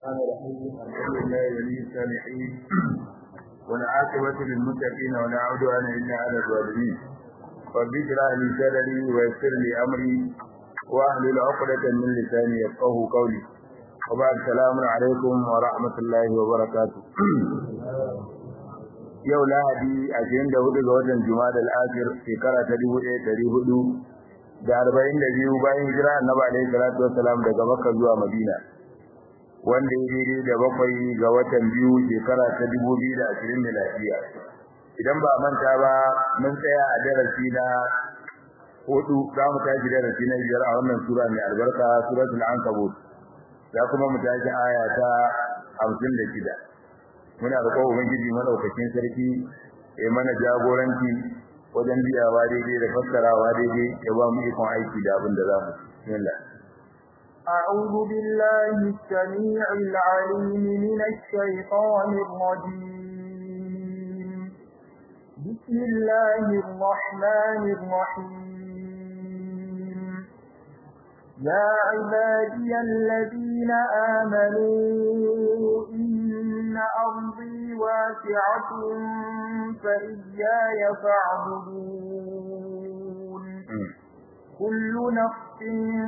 الرحمن الرحيم الحمد لله ولي الصالحين والعاقبة للمتقين ولا عدوان إلا على الظالمين رب اشرح لي صدري ويسر لي أمري واحلل عقدة من لساني يفقه قولي وبعد السلام عليكم ورحمة الله وبركاته yau lahadi ashirin da hudu ga watan juma'a al-akhir shekara ta dubu ɗaya ɗari hudu da arba'in da biyu bayan hijira annabi alaihi salatu wassalam daga makka zuwa madina wanda ya daidai da bakwai ga watan biyu shekara ta dubu biyu da ashirin miladiya idan ba manta ba mun tsaya a darasi na hudu za mu tashi darasi na biyar a wannan sura mai albarka suratul ankabut za kuma mu tashi aya ta hamsin da shida muna roƙon ubangiji madaukakin sarki ya mana jagoranci wajen biyawa daidai da fassarawa daidai ya ba mu ikon aiki da abin da za mu bismillah أعوذ بالله السميع العليم من الشيطان الرجيم بسم الله الرحمن الرحيم يا عبادي الذين آمنوا إن أرضي واسعة فإياي فاعبدون كل نفس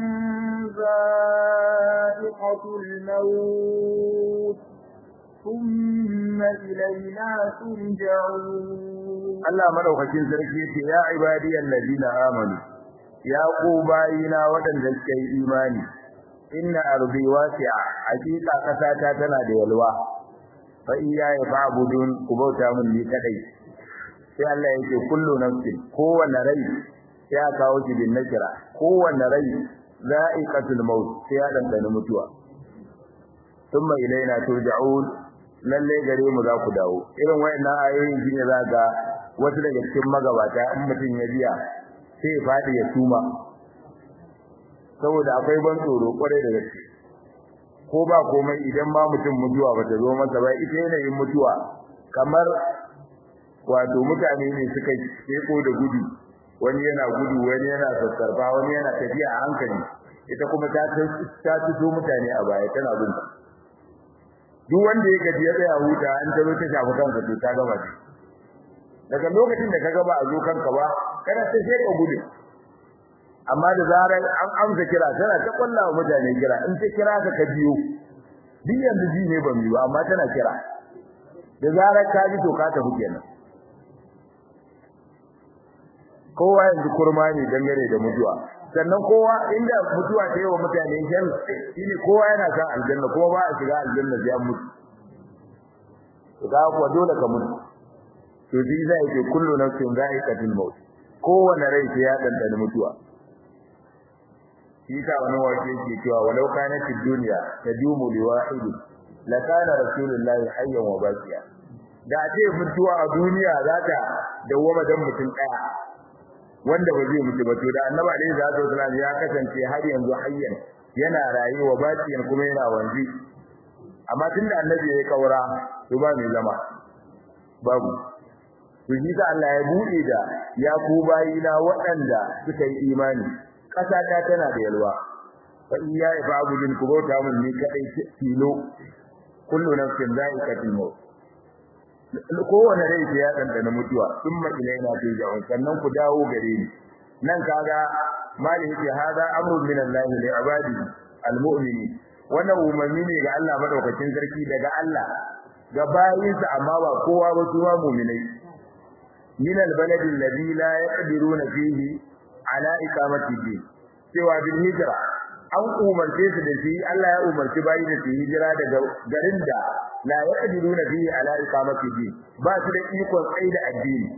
ذائقة الموت ثم إلينا ترجعون Allah madaukakin sarki ce ya ibadiyal ladina amanu ya ku bayina waɗanda suka yi imani inna ardi wasi'a hakika kasata tana da yalwa fa iyaya fa'budun ku bauta mun ni kadai sai Allah yake kullu nafsin kowanne rai ya kawo shi bin nakira kowanne rai za'iqatul maut sai ya dandana mutuwa thumma ilaina turja'un lalle gare mu za ku dawo irin wayannan ayoyin shine za ga wasu daga cikin magabata in mutum ya biya sai ya fadi ya suma saboda akwai ban tsoro kwarai da gaske ko ba komai idan ma mutum mutuwa bata zo masa ba ita yanayin mutuwa kamar wato mutane ne suka keko da gudu wani yana gudu wani yana sassarfa wani yana tafiya a hankali ita kuma ta ta tuso mutane a baya tana bin duk wanda ya gaji ya tsaya huta an taro ta shafi kanka to ta gaba ce daga lokacin da ka gaba a zo kanka ba kana ta sai ka gudu amma da zarar an amsa kira tana ta kwallawa mutane kira in ta kira ka ka biyo duk yanzu ji ne ba mu ba amma tana kira da zarar ka ji to ka tafi kenan kowa yanzu kurma ne dangane da mutuwa sannan kowa inda mutuwa ta yi wa mutane shan shine kowa yana san aljanna kuma ba a shiga aljanna sai an mutu to ga kuwa dole ka mutu to shi zai ce kullu nafsin za'iqatul maut kowanne rai sai ya dandana mutuwa shi ta wani wace ke cewa walau kanat ad-dunya tadumu li wahid la kana rasulullahi hayyan wa baqiya da ce mutuwa a duniya za ta dawwama dan mutum daya wanda ba zai mutu ba to da annabi alaihi salatu wasallam ya kasance har yanzu hayyan yana rayuwa baqiyan kuma yana wanzi amma tunda annabi ya kaura to ba mai zama babu to shi ta Allah ya bude da ya ku bayina waɗanda suka yi imani ƙasa ta tana da yalwa fa iya ya babu jin ku bauta mun ni kadai tilo kullu nafsin za'iqatul maut kowane rai sai ya dandana mutuwa thumma ilaina turja'un sannan ku dawo gare ni nan kaga mali yake hada amrun min Allah li ibadi almu'mini wannan umarni ne ga Allah madaukakin sarki daga Allah ga bayinsa amma ba kowa ba su ma mu'minai min albalad alladhi la yaqdiruna fihi ala iqamati din cewa bil hijra an umarce su da shi Allah ya umarci bayi da su hijira daga garin da la yaqdiruna fihi ala iqamati din ba su da ikon tsaida addini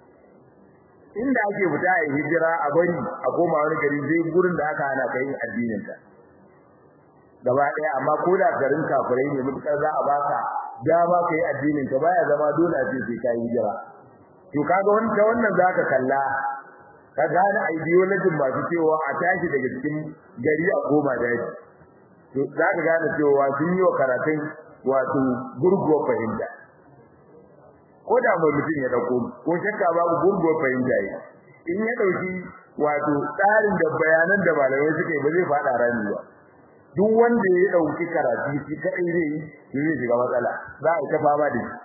inda ake fita a hijira a bari a koma wani gari zai gurin da aka hana kai addinin ka gaba daya amma ko da garin kafirai ne mutukar za a baka dama kai addinin ka baya zama dole a ce sai kai hijira to kaga wannan wannan zaka kalla ka gane ideology masu cewa a tashi daga cikin gari a koma daji to zaka gane cewa sun yi wa karatun wato gurguwa fahimta ko da mai mutum ya dauko ko shakka babu gurguwa fahimta yi in ya dauki wato tsarin da bayanan da malamai suka yi ba zai fada rani ba duk wanda ya dauki karatu shi kai zai yi zai shiga matsala za a ta fama da shi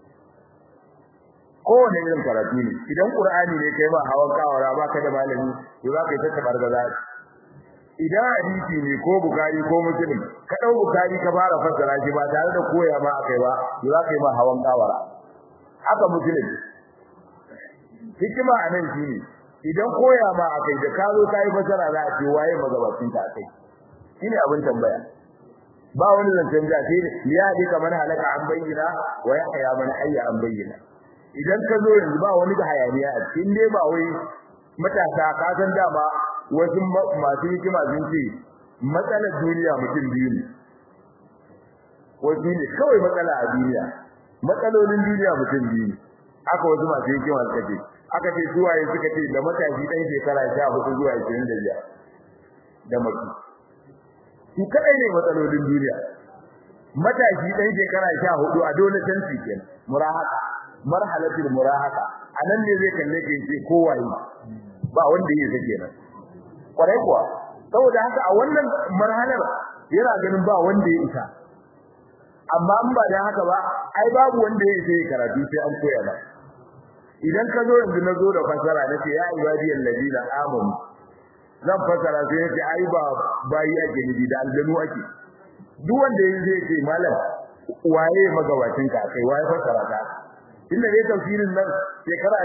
kowane irin karatu ne idan qur'ani ne kai ba hawan kawara ba ka da malami to za ka yi ta tabargaza idan hadisi ne ko bukari ko muslim ka dau bukari ka fara fassara shi ba tare da koya ma akai ba to za ka yi ma hawan kawara haka muslim hikima anan shine idan koya ma akai da ka zo kai fassara za a ce waye magabacin ka akai shine abin tambaya ba wani zancen da sai ya ji kamar halaka an bayyana wa ya haya man hayya an bayyana idan ka zo yanzu ba wani da hayaniya a cikin dai ba wai matasa ka san dama wasu masu hikima sun ce matsalar duniya mutum biyu ne wasu ne kawai matsala a duniya matsalolin duniya mutum biyu ne aka wasu masu hikima suka ce aka ce suwaye suka ce da matashi ɗan shekara sha hudu zuwa ashirin da biyar da maki su kaɗai ne matsalolin duniya matashi ɗan shekara sha hudu a dole tanti kenan murahaka marhalatul murahaka anan ne zai kalle ka ce kowaye ba wanda yake sake nan kwarai kuwa saboda haka a wannan marhalar yana ganin ba wanda ya isa amma in ba dan haka ba ai babu wanda ya isa karatu sai an koya ba idan ka zo yanzu na zo da fasara nace ya ibadiyal ladina amanu zan fasara sai nace ai ba bayi ake ni da aljanu ake duk wanda ya zai ce malam waye magabacin ka kai waye fasara ka inda dai tafsirin nan shekara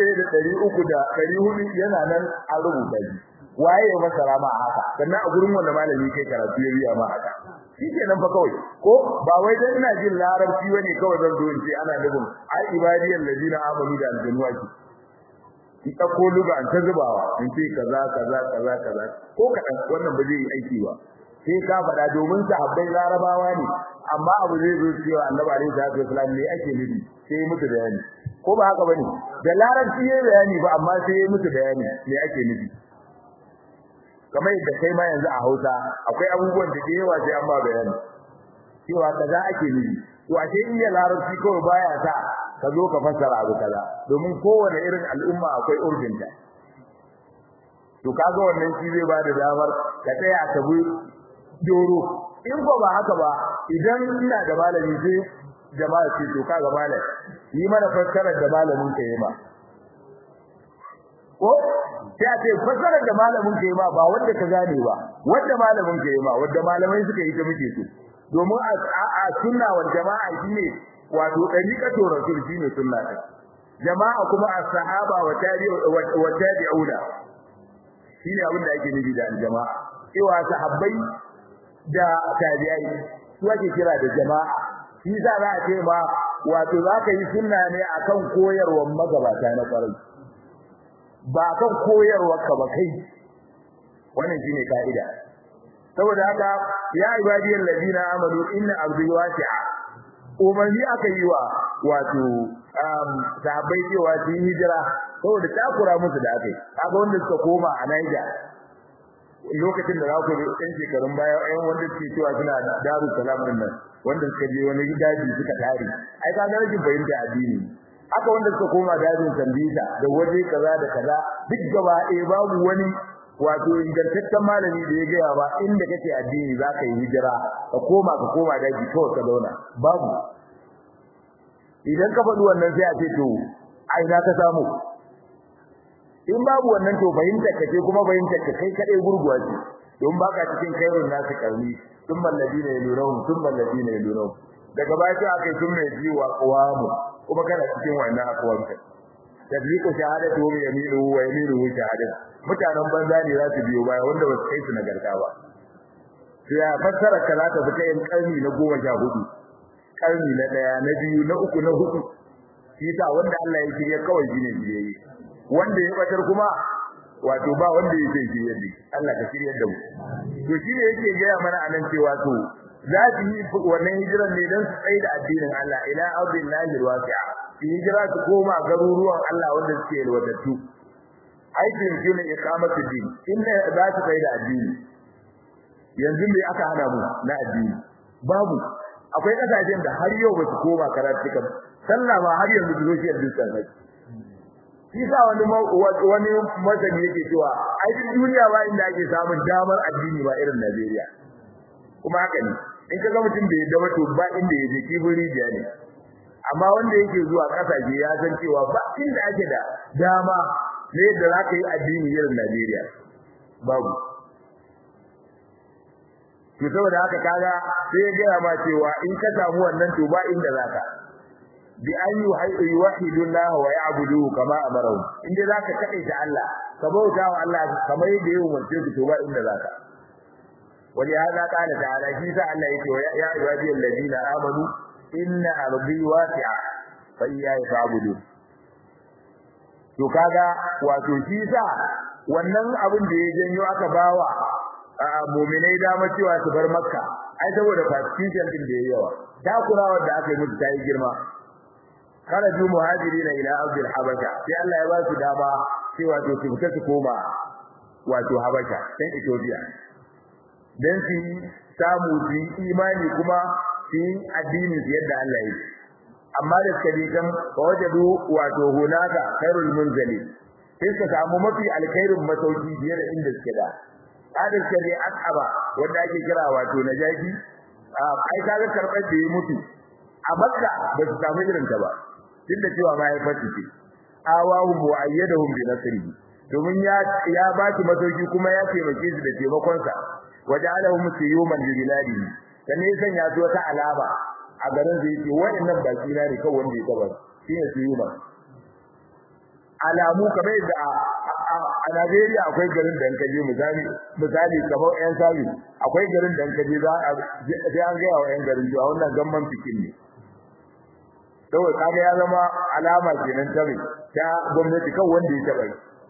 1300 yana nan a rubuta shi waye ya masara ma haka sannan a gurin wanda malami kai karatu ya biya ma haka nan fa kawai ko ba wai dan ina jin larabci bane kawai zan zo in ce ana nufin ai ibadiyal ladina amanu da aljanna ki ki ta ko luga an ta zubawa in ce kaza kaza kaza kaza ko kadan wannan ba zai yi aiki ba sai ka faɗa domin sahabbai larabawa ne amma abu zai zo cewa annabi alaihi salatu wasallam ne ake nufi sai mutu bayani ko ba haka bane da larabci yayi bayani ba amma sai yayi mutu bayani me ake nufi kamar yadda kai ma yanzu a Hausa akwai abubuwan da yawa sai an ba bayani cewa kaza ake nufi to ashe iya larabci kawai baya sa ka zo ka fassara abu kaza domin kowane irin al'umma akwai urfinta to kaga wannan shi zai ba da damar ka tsaya ka bi doro in ko ba haka ba idan ina da malami sai jama'a ce to kaga malam yi mana fassarar da malamin ka yi ma ko sai a ce fassarar da malamin ka yi ma ba wanda ka gane ba wanda malamin ka yi ma wanda malamai suka yi ta muke so domin a sunna wal jama'a shine wato dariqatu rasul shine sunna ta jama'a kuma as-sahaba wa tabi'u wa tabi'una shine abin da ake nufi da jama'a cewa sahabbai da tabi'ai su ake kira da jama'a shi za a ce ma wato za ka yi sunna ne akan koyarwar magabata na kwarai ba kan koyarwar ka ba kai wannan shine kaida saboda haka ya ibadiyal ladina amanu inna ardi wasi'a umarni aka yi wa wato sahabbai cewa su yi hijira saboda takura musu da aka yi kaga wanda suka koma a Niger lokacin da za ku yi ɗan shekarun baya ɗayan wanda suke cewa suna daru salam din nan wanda suka je wani daji suka tare ai ka ga rashin fahimta addini haka wanda suka koma dajin Sambisa da waje kaza da kaza duk gaba ɗaya babu wani wato ingantaccen malami da ya gaya ba inda kake addini za ka yi hijira ka koma ka koma daji kawai ka zauna babu idan ka faɗi wannan sai a ce to ai na ka samu in babu wannan to fahimtar ka ce kuma fahimtar ka kai kadai gurguwa ce don baka cikin kairun nasu karni tun balladina yalunahum tun balladina yalunahum daga baya sai akai tun mai jiwa qawamu kuma kana cikin wannan akwanta tadliqu shahadatu wa yaminu wa yaminu shahadatu mutanen banza ne za su biyo baya wanda ba su kai su nagarta ba sai ya fassara ka za ta fita yin karni na goma sha hudu karni na daya na biyu na uku na hudu shi sa wanda Allah ya shirya kawai shine biyayye wanda ya batar kuma wato ba wanda yake shirye da Allah ka shirye da mu to shine yake gaya mana anan cewa to za su yi wannan hijiran ne dan su tsaye da addinin Allah ila ardillahi alwasi'a su hijira su koma garuruwan Allah wanda suke yalwatattu aikin shi ne iqamatu din inda za su tsaye da addini yanzu me aka hana mu na addini babu akwai kasashen da har yau ba su koma karatu kan sallah ma har yanzu social distance shi sa wani wani masani yake cewa ai duk duniya ba inda ake samun damar addini ba irin Najeriya kuma haka ne in ka ga mutum bai yadda ba to ba inda ya je kibiri biya ne amma wanda yake zuwa kasashe ya san cewa ba inda ake da dama ne da za ka yi addini irin Najeriya babu to saboda haka kaga sai ya gaya ma cewa in ka samu wannan to ba inda zaka bi an yuwahidu Allah wa ya'budu kama amarahu inda zaka kade ta Allah ka bauta wa Allah kamar yadda ya umarce ku to ba inda zaka wani hada kana ta'ala shi sa Allah yake ya ibadi alladina amanu inna ardi wasi'a fa iyaya fa'budu to kaga wato shi sa wannan abin da ya janyo aka bawa a mu'minai dama cewa su bar makka ai saboda fasician din da yayi yawa takurawar da aka yi musu ta yi girma kharaju muhajirina ila ardi habasha sai Allah ya ba su dama cewa to su fita su koma wato habasha can Ethiopia dan su samu su imani kuma su addini yadda Allah ya yi amma da suka je kan wajadu wato hunaka khairul munzali sai suka samu mafi alkhairin masauki fiye da inda suke da adal kare akaba wanda ake kira wato najashi ai kaga karbar da ya mutu a makka ba su samu irin ta ba duk da cewa ma ya fati ce awahu muayyadahum bi nasrihi domin ya ya ba ki masauki kuma ya taimake su da taimakon sa waja'alahum siyuman li biladihi dan ne san ya zo ta alama a garin da yake wayannan baki na ne kawai wanda ya taba shine siyuman alamu kamar da a Najeriya akwai garin da kaje misali misali kamar ƴan sabi akwai garin da kaje za a sai an ga wa ƴan garin cewa wannan gamman fikin ne saboda kaga ya zama alama kenan ta ta gwamnati kan wanda ya taba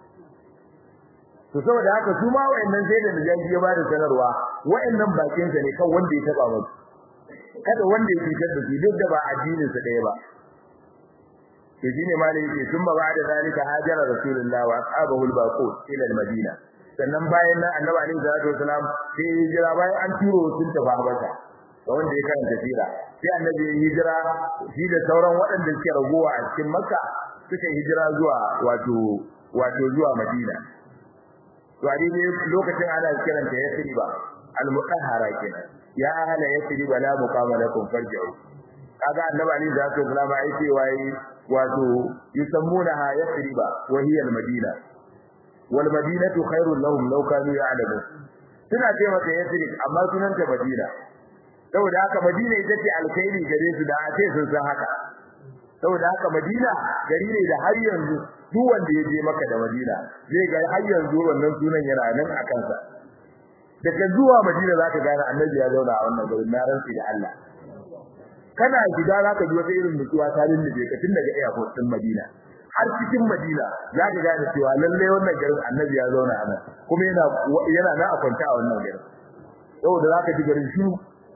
to saboda haka su ma wayannan sai da najaji ya bada sanarwa wayannan bakin sa ne kan wanda ya taba musu kada wanda ya fitar da su duk da ba addinin sa ɗaya ba to shine malai yake thumma ba'da zalika hajara rasulullah wa ashabahu al-baqut ila al-madina sannan bayan nan annabi alaihi salatu wasalam sai hijira bayan an turo sun tafi habasha ga wanda ya karanta sira sai annabi ya hijira shi da sauran waɗanda suke ragowa a cikin makka suka hijira zuwa wato wato zuwa madina to a dai lokacin ana kiranta yasriba al-mutahhara kenan ya ahla yasriba la muqama lakum farji'u kaga annabi alaihi salatu wasalam ai ce wai wato yusammunaha yasriba wa hiya al-madina wal madinatu khairul lahum law kanu ya'lamun suna ce mata yasrib amma sunanta madina saboda haka madina ita ce alkhairi gare su da a ce sun san haka saboda haka madina gari ne da har yanzu duk wanda ya je maka da madina zai ga har yanzu wannan sunan yana nan a kansa daga zuwa madina zaka gane annabi ya zauna a wannan garin na rantsi da Allah kana gida zaka ji wata irin mutuwa ta lullube ka tun daga airport din Madina har cikin Madina zaka gane cewa lalle wannan garin Annabi ya zauna a nan kuma yana yana na a kwanta a wannan garin saboda zaka ji garin shi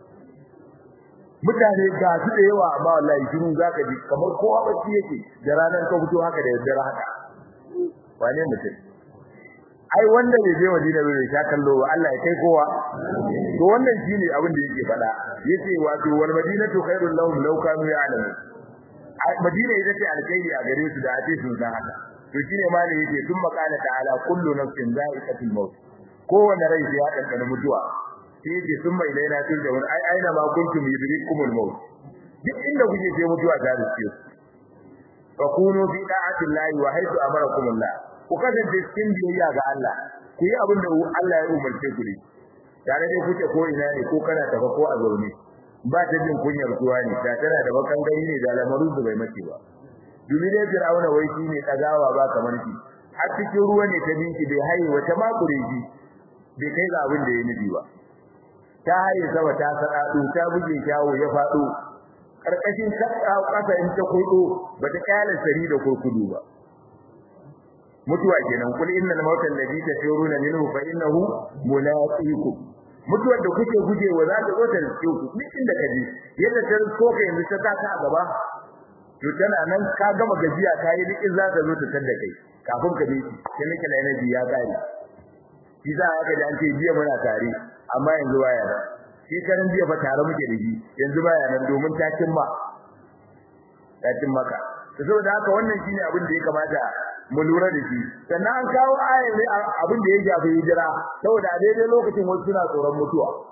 mutane ga su da yawa amma wallahi shiru zaka ji kamar kowa bacci yake da ranar ka fito haka da daddare haka wane mutum ai wanda bai je Madina bai sha kallo ba Allah ya kai kowa to wannan shine abin da yake faɗa yace wato wal madinatu khairul lahum law kanu ya'lamun Madina ita ce alkhairi a gare su da ake sun san haka to shine ma ne yake sun makala ta'ala kullu nafsin za'iqatul maut kowanne rai ya dandana mutuwa sai yake sun mai laina tun da ai aina ma kuntum yudrikumul maut duk inda kuke sai mutuwa ta riske fa kunu fi da'atillahi wa haythu amarakumullah ku kasance cikin biyayya ga Allah ku yi abin da Allah ya umarce ku ne tare da kuke ko ina ne ko kana tafa ko a zaune ba ta jin kunyar kuwa ne ta tana da bakan gani ne da lamarin su bai mace ba domin ne Fir'auna wai shi ne tsagawa ba kamar shi har cikin ruwa ne ta binki bai haye wata makure shi bai kai ga abin da ya nufi ba ta haye sama ta sadadu ta buge kyawo ya fado karkashin kasa in ta kudo bata kyale sari da kurkudu ba mutuwa kenan kul innal mauta alladhi tafiruna minhu fa innahu mulaqikum mutuwar da kuke gujewa za ta zo ta riske ku duk inda ka je yadda ta risko ka yanzu ta ta a gaba to tana nan ka gama gajiya ka yi duk za ta zo ta tada kai kafin ka bi sai nake na yana biya kare shi za ka ji an ce jiya muna tare amma yanzu baya nan shekaran jiya fa tare muke da shi yanzu baya nan domin ta cimma ta cimma ka saboda haka wannan shine abin da ya kamata mu lura da shi sannan an kawo ayar ne abin da ya shafi hijira saboda a daidai lokacin wasu suna tsoron mutuwa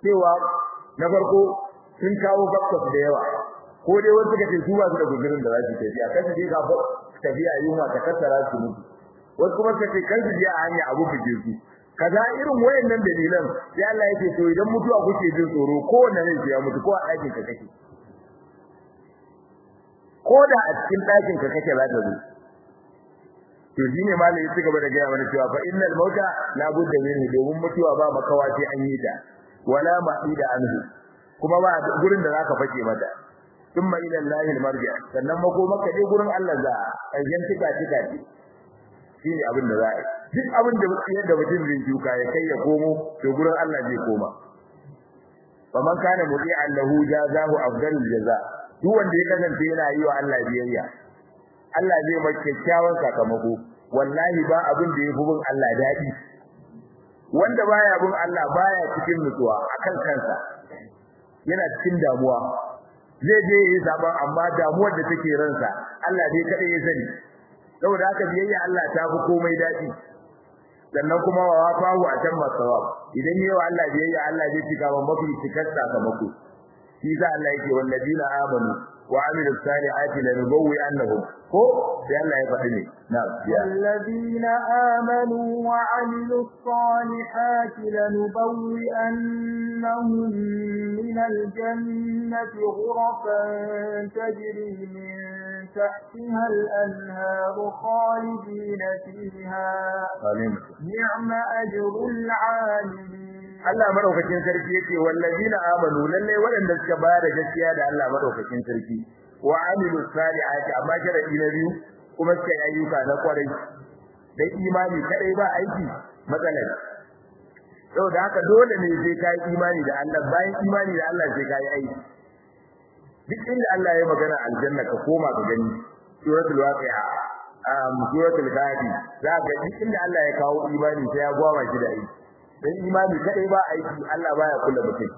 cewa na farko sun kawo bakkwas da yawa ko dai wasu suka ce su ba su da gudurin da za su tafiya kan su je ka tafiya yunwa ta kassara su mutu wasu kuma suka ce kan su je a hanya abu buje su kaza irin wayannan dalilan sai Allah yake to idan mutuwa kuke jin tsoro ko wanne ne ya mutu ko a ɗakin ka kake ko da a cikin ɗakin ka kake za ta zo to shine malai ya gaba da gaya mana cewa fa innal mauta la budda minhu domin mutuwa ba makawa sai an yi ta wala ma'ida anhu kuma ba gurin da zaka fake mata thumma ila Allahil marja sannan mako maka dai gurin Allah za a yan tika tika ce shine abin da za a yi duk abin da yadda mutum zai shuka ya kai ya komo to gurin Allah zai koma faman kana mudi'an lahu jazahu afdalul jaza duk wanda ya kasance yana yi wa Allah biyayya Allah zai mai kyakkyawan sakamako wallahi ba abin da yafi bin Allah dadi wanda baya bin Allah baya cikin nutsuwa akan kansa yana cikin damuwa zai je yi saban amma damuwar da take ransa Allah dai kada ya sani saboda haka biyayya Allah ta fi komai dadi sannan kuma wa wafahu a can masawab idan yayi wa Allah biyayya Allah zai cika wa mafi cikar sakamako shi za Allah yake wallazina amanu wa amilus salihati lanubawwi annahum ko sai Allah ya faɗi ne na wallazina amanu wa amilus salihati lanubawwi annahum min aljannati ghurafan tajri min تحتها الأنهار خالدين فيها نعم أجر العاملين Allah madaukakin sarki yake wallazina amanu lalle waɗanda suka bayar da gaskiya da Allah madaukakin sarki wa amilu salihati amma sharadi na biyu kuma suka yi ayyuka na kwarai dai imani kadai ba aiki matsalar saboda haka dole ne sai kai imani da Allah bayan imani da Allah sai kai aiki duk inda Allah ya magana aljanna ka koma ka gani suratul waqi'a um suratul gadi za ga duk inda Allah ya kawo imani sai ya gwama shi da aiki dan imani kadai ba aiki Allah baya kula mutum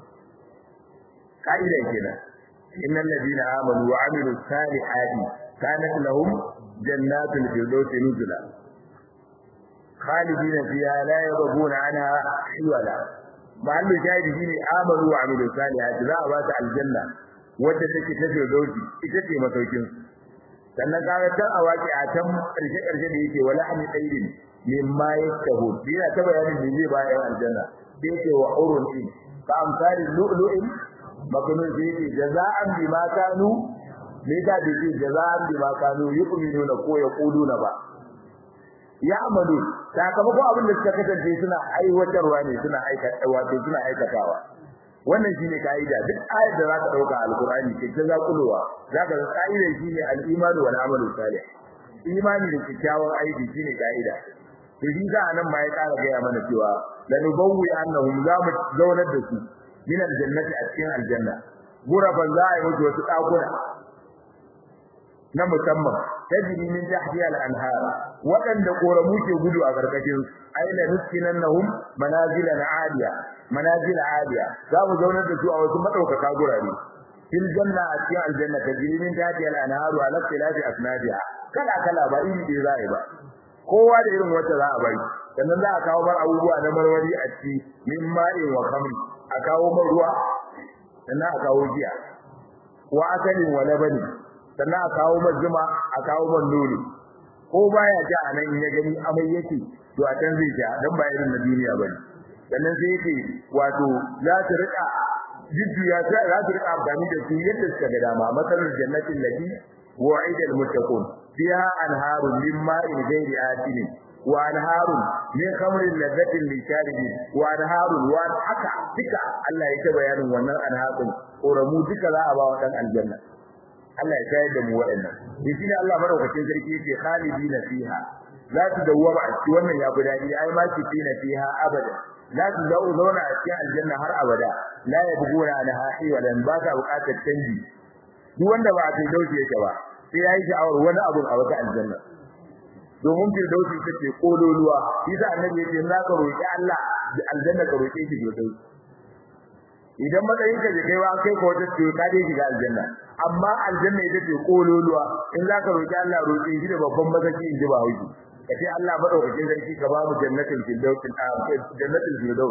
kaida kenan innal ladina amanu wa amilus salihati kanat lahum jannatul firdausi nuzula khalidina fiha la yabghuna anha hiwala mahallu shahidi shine amanu wa amilus salihati za a ba ta aljanna wadda take ta firdausi ita ce masaukin sannan kaga tan awaki a tan karshe karshe da yake wala an tsairin mimma yastahu dina ta bayanin da zai bayan aljanna da yake wa urun in ka amsalin lu'lu'in makunun da yake jaza'an bima kanu me da yake jaza'an bima kanu yu'minuna ko yaquluna ba ya amalu sakamakon abin da suka kasance suna aiwatarwa ne suna aikata wato suna aikatawa wannan shine kaida duk ayar da zaka dauka alqur'ani ke ta zakulowa zaka ga kaida shine al-iman wal amalu salih imani da kyakkyawan aiki shine kaida to shi za nan ma ya kara gaya mana cewa la nubawwi annahum za mu zaunar da su min aljannati a cikin aljanna guraban za a yi musu wasu dakuna na musamman tajri min tahtiha al-anhar wadanda koramu ke gudu a karkashin aina nuskinannahum manazilan aliya manazil aliya za mu zaunar da su a wasu madaukaka gurare fil janna a cikin aljanna tajri min tahtiha al-anhar ala ikhtilafi asnadiha kala kala ba iri da za a yi ba kowa da irin wata za a bai sannan za a kawo bar abubuwa na marwari a ciki min ma'in wa khamri a kawo man ruwa sannan a kawo giya wa akalin wa labani sannan a kawo man zuma a kawo man nono ko baya ja a nan ya gani amai yake to a can zai ja dan ba irin na duniya bane sannan sai yake wato za su rika jidduya za su rika amfani da su yadda suka ga dama masalar jannatin lati wa'ida al-muttaqun fiha anharun min ma'in ghairi asin wa anharun min khamrin ladhatin lisharibin wa anharun wa haka duka Allah ya ta bayanin wannan anharun koramu duka za a ba wa dan aljanna Allah ya shayar da mu waɗannan shi ne Allah madaukakin sarki yake khalidina fiha za su dawwama a cikin wannan ya budadi ai ma ki fina fiha abada za su zau zauna a cikin aljanna har abada la yabghuna anha hiwalan ba ta buƙatar canji duk wanda ba a kai dauke yake ba sai yayi sha'awar wani abu a wata aljanna domin firdausi ita ce kololuwa shi da annabi yake in zaka roki Allah aljanna ka roke shi firdausi idan matsayin ka kai wa kai ko wata ce ka dai shiga aljanna amma aljanna ita ce kololuwa in zaka roki Allah roke shi da babban mazaki in ji ba hauki kace Allah madaukakin sarki ka ba mu jannatul firdaus jannatul firdaus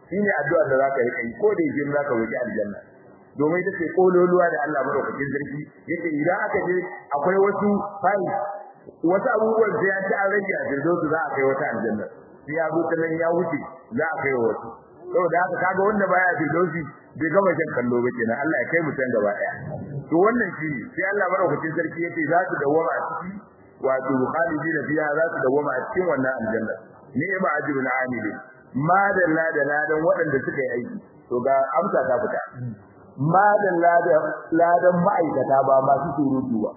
shine addu'a da zaka yi kai ko da yake zaka wuce aljanna domin ita ce kololuwa da Allah madaukakin sarki yake idan aka je akwai wasu fayi wasu abubuwan sai an ci an rage a firdausu za a kai wata aljanna sai ya zo nan ya wuce za a kai wasu saboda haka kaga wanda baya firdausi bai gama jan kallo ba kenan Allah ya kai mu can gaba daya to wannan shi sai Allah madaukakin sarki yake za su dawama a ciki wato khalidina fiha za su dawama a cikin wannan aljanna ni'ma ajrul amilin ma da ladan waɗanda suka yi aiki to ga amsa ta fita ma da ladan ma'aikata ba masu surutu ba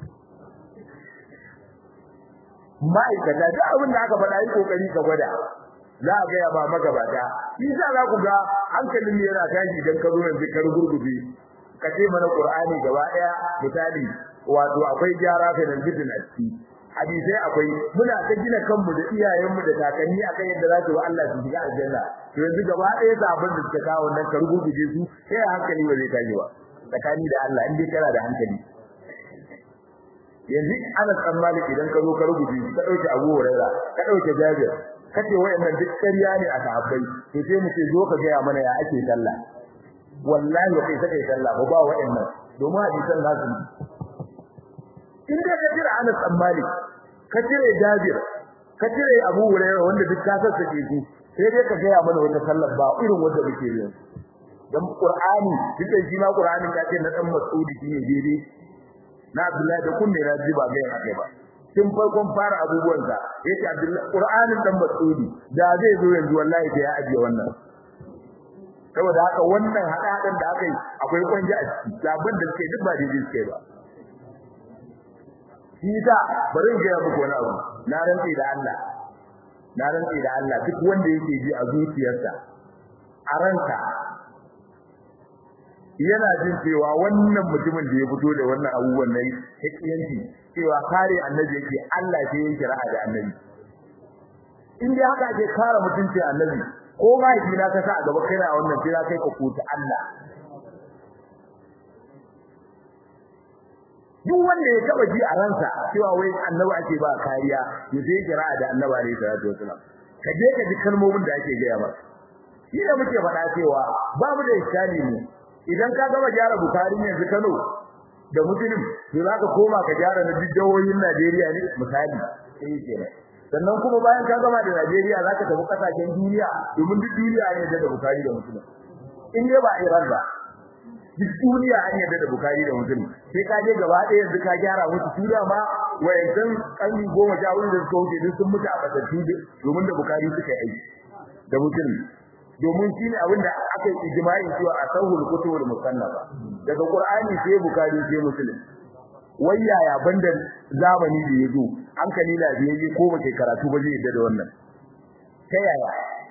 ma'aikata duk abin da aka faɗa yi kokari ka gwada za a gaya ba magabata shi sa za ku ga hankalin mu yana tashi idan ka zo yanzu ka rugurgube ka ce mana qur'ani gaba daya misali wato akwai gyara fa da bidin a ciki hadisai akwai muna ta gina kanmu da iyayenmu da kakanni akan yadda za su ba Allah su shiga aljanna to yanzu gaba daya sabon da suka kawo nan ka rugurgube su sai hankali ba zai tashi ba tsakani da Allah in dai kana da hankali yanzu ana tsammani idan ka zo ka rubuce ka dauke Abu Hurairah ka dauke Jabir kace wayannan duk ƙarya ne a sahabbai to sai mu ce zo ka ga mana ya ake sallah wallahi kai sai kai sallah ba ba wayannan domin hadisan nasu in da ka jira Anas bin Malik ka jira Jabir ka jira Abu Hurairah wanda duk ka sassake su sai dai ka ga mana wata sallah ba irin wanda muke yi dan Qur'ani duk shi ma Qur'ani ka ce na dan Mas'udi shine daidai na Abdullahi da kunne na ji ba ga yake ba tun farkon fara abubuwan sa yace Abdullahi Qur'anin dan Mas'udi da zai zo yanzu wallahi sai ya ajiye wannan saboda haka wannan hadadan da aka yi akwai kwanje a ciki labin da suke duk ba daidai suke ba shi da bari ga muku wani abu na rantsi da Allah na rantsi da Allah duk wanda yake ji a zuciyarsa a ranka yana jin cewa wannan mutumin da ya fito da wannan abubuwan nan hakiyanci cewa kare annabi yake Allah sai yake ra'a da annabi in dai haka ake kare mutunci annabi ko ma yi na kasa a gaba kai na wannan sai kai ka kuta Allah duk wanda ya taba ji a ransa cewa wai annabi ake ba kariya ya sai yake ra'a da annabi alaihi salatu wasalam ka je ka ji kalmomin da ake gaya masa shi ne muke faɗa cewa babu da iskali ne idan ka gama gyara bukari yanzu Kano da Muslim to zaka koma ka gyara na jihohin Najeriya ne misali sai kenan sannan kuma bayan ka gama da Najeriya zaka tafi kasashen duniya domin duk duniya ne da bukari da Muslim in dai ba Iran ba duk duniya an yadda da bukari da Muslim sai ka je gaba ɗaya yanzu ka gyara musu tura ma wayancan kanni goma sha hudu da suka wuce duk sun mutu a batattu domin da bukari suka yi da Muslim domin shine abinda aka yi ijma'i cewa a sahul kutubul musannafa daga qur'ani sai bukhari sai muslim wayaya banda zamani da yazo hankali lafiyayye ko bace karatu ba zai yadda da wannan ta yaya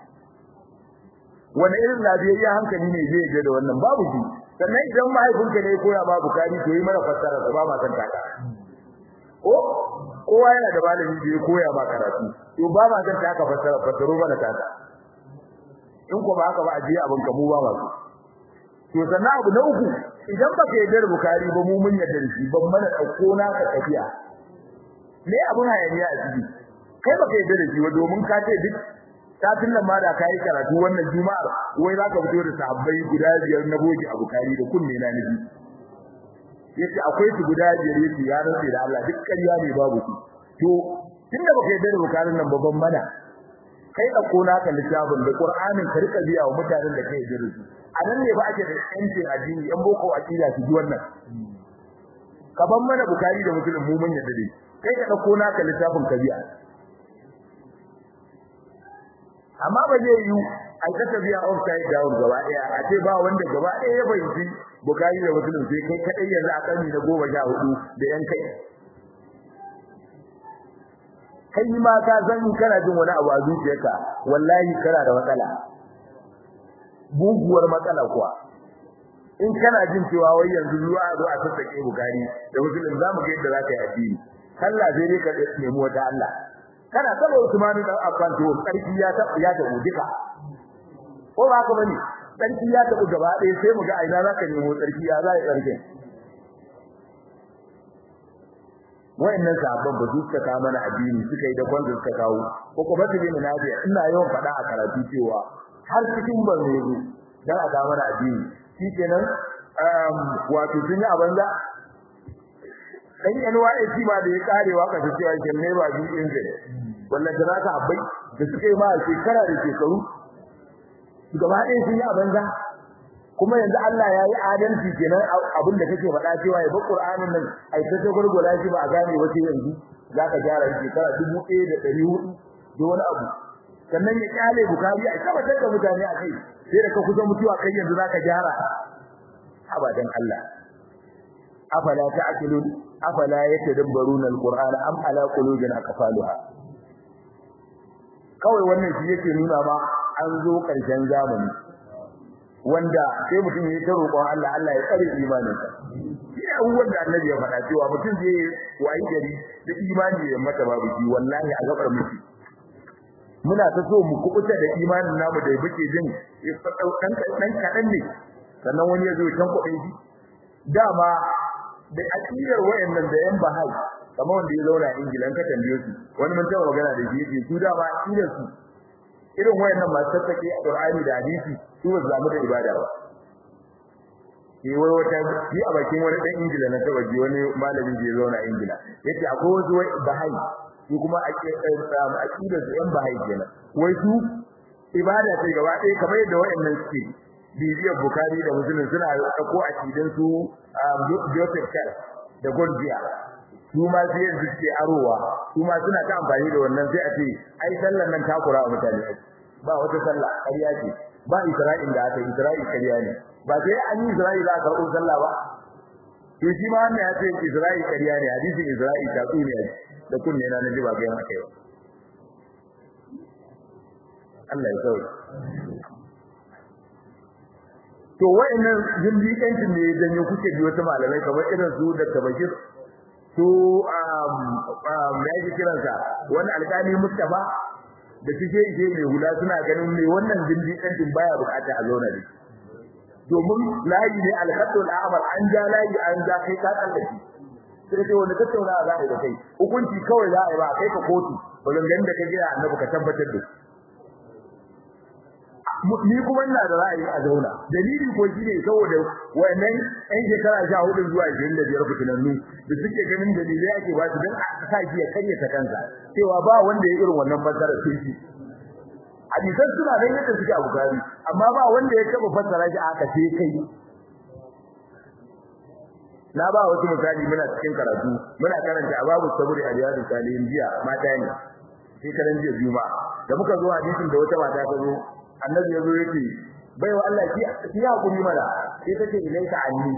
wani irin lafiyayye hankali ne zai yadda da wannan babu shi sannan idan mahaifinka ne koya ma bukhari to yi mana fassara da ba ma san taka ko kowa yana da malami da ya koya ma karatu to ba ma san taka fassara fassaro mana taka in ko ba haka ba a je abin ka mu ba ba to sannan abu na uku idan baka yarda da bukari ba mu mun yarda da shi ban mana dauko na ka tafiya me abun hayaniya a ciki kai baka yarda da shi ba domin ka ce duk satin nan ma da kai karatu wannan juma'ar wai zaka fito da sahabbai guda biyar na bogi a bukari da kunne na nabi yace akwai su guda biyar yace ya rantsa da Allah duk ƙarya ne babu su to tunda baka yarda da bukarin nan babban mana kai da kona ka littafin da Qur'anin ka rika biya wa mutanen da kai jira su a nan ne ba ake da yancin addini yan boko akida su ji wannan ka ban mana bukari da muslim mu mun yadda dai kai ka dauko naka littafin ka biya amma ba zai yi ai ka tafiya outside down gaba daya a ce ba wanda gaba daya ya fahimci bukari da muslim sai kai kadai yanzu a karni na goma sha hudu da yan kai kai ma ka san kana jin wani abu a zuciyarka wallahi kana da matsala buguwar matsala kuwa in kana jin cewa wai yanzu zuwa zo a sassake bukari da musulun zamu ga yadda zaka yi addini Allah zai ne ka nemi wata Allah kana saba Usman dan Affan to sarki ya ta ya ta duka ko ba ka bane sarki ya ta gaba ɗaya sai mu ga aina zaka nemo sarki ya za ya sarki wayannan sahabban ba su suka kawo mana addini suka yi da kwanda suka kawo ko kuma su bin nabi ina yawan faɗa a karatu cewa har cikin ban ne dan a ga mana addini shikenan um wato sun yi abanza dan NYC ma da ya kare waka ta cewa kin ne ba bi injin wallahi da zaka abai da suke ma shekara da shekaru gaba ɗaya sun yi abanza kuma yanzu Allah ya yi adalci kenan abin da kake faɗa cewa ya bar Qur'anin nan ai ta gurgura shi ba a gane wace yanzu zaka gyara shekara 1400 da wani abu sannan ya kyale bukari a tabbatar da mutane a kai sai da ka kusa mutuwa kai yanzu zaka gyara abadan Allah afala ta'qilun afala yatadabbaruna alqur'ana am ala qulubin aqfaluha kawai wannan shi yake nuna ma an zo karshen zamani wanda sai mutum ya ta roƙon Allah Allah ya tsare imaninsa shi ne abubuwan da annabi ya faɗa cewa mutum zai wayi gari da imani ya mata babu shi wallahi a gabar miki muna ta so mu kubuta da imanin namu da muke jin dan dan kadan ne sannan wani ya zo can kuɗin shi dama da akidar wayannan da yan bahai kamar wanda ya zauna a Ingila an ka tambaye su wani mun taɓa magana da shi yake su dama akidar su irin wayannan masu tattake a Qur'ani da hadisi su ba zamu da ibada ba ke wai wata ni a bakin wani dan Ingila na taba ji wani malami da ya zauna a Ingila yace akwai wasu wai bahai su kuma aqidar su yan bahai kenan wai su ibada ce gaba ɗaya kamar yadda wayannan suke bibiyar Bukhari da Muslim suna dauko aqidan su Joseph Charles da Gorgia su ma sai yanzu suke arowa su ma suna ta amfani da wannan sai a ce ai sallar nan takura wa mutane ba wata sallah ƙarya ce ba Isra'il da aka Isra'il ƙarya ne ba sai an yi Isra'il za a karɓo sallah ba to shi ma wannan ya ce Isra'il ƙarya ne hadisin Isra'il ta tsuniya da kunne na naji ba ga yana kai ba Allah ya sauke to wayannan jindiƙancin ne janyo kuke bi wata malamai kamar irin su da tabakir su um um yake kiransa wani alƙali Mustafa da suke ije mai hula suna ganin mai wannan jindiƙancin baya bukata a zauna da domin layi ne alhaddul a'mal an ja layi an ja kai ka tsallake sai dai wanda tattauna za a yi da kai hukunci kawai za a yi ba kai ka kotu bazan da ka gina annabi ka tabbatar da ni kuma ina da ra'ayi a zauna dalili ko shine saboda wayannan ɗan shekara 14 zuwa 25 fitinannu da suke ganin dalilai ake ba su dan a sa shi ya karya ta kansa cewa ba wanda ya irin wannan fassara sai shi hadisan suna nan yadda suke a bukari amma ba wanda ya taba fassara shi aka sai kai na ba wasu misali muna cikin karatu muna karanta a babu saburi a riyadu salihin jiya mata ne sai karan jiya juma'a da muka zo hadisin da wata mata ta zo annabi yazo yake bai wa Allah ki ki hakuri mana sai tace ilaika anni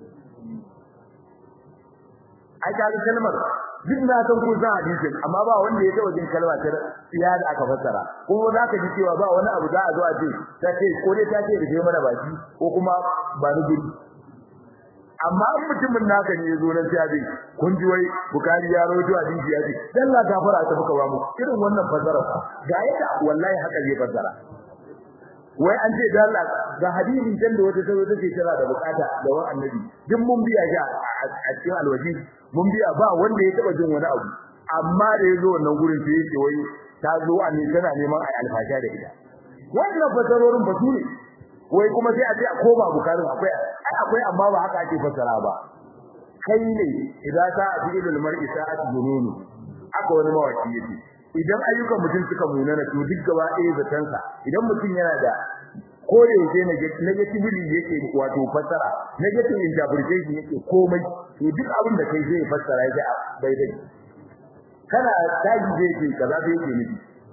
ai ka ga kalmar duk na san ko za hadisin amma ba wanda ya taba jin kalma ta tsiya da aka fassara kuma za ka ji cewa ba wani abu za a zo a ce ta ce ko dai ta ce da mana baki ko kuma ba ni guri amma in mutumin naka ne yazo nan sai dai kun ji wai bukari ya rawaito hadisi ya ce dan la gafara ta muka ba mu irin wannan fassara ga yadda wallahi haka zai fassara wai an ce da Allah ga hadisin can da wata tazo take tana da bukata da wani annabi duk mun biya shi a cikin alwaji mun biya ba wanda ya taba jin wani abu amma da yazo wannan gurin sai yake wai ta zo annabi tana neman ai alfasha da ita wannan fasarorin ba ne wai kuma sai a ce a koma bukarin akwai ai akwai amma ba haka ake fasara ba kai ne idan ka fi'ilul mar'i sa'at jununu aka wani mawaki yake idan ayyukan mutum suka munana to duk gaba ɗaya zatansa idan mutum yana da ko da yake negatively yake wato fassara negative interpretation yake komai to duk abin da kai zai fassara yake bai dai kana taji zai ce kaza bai yake nufi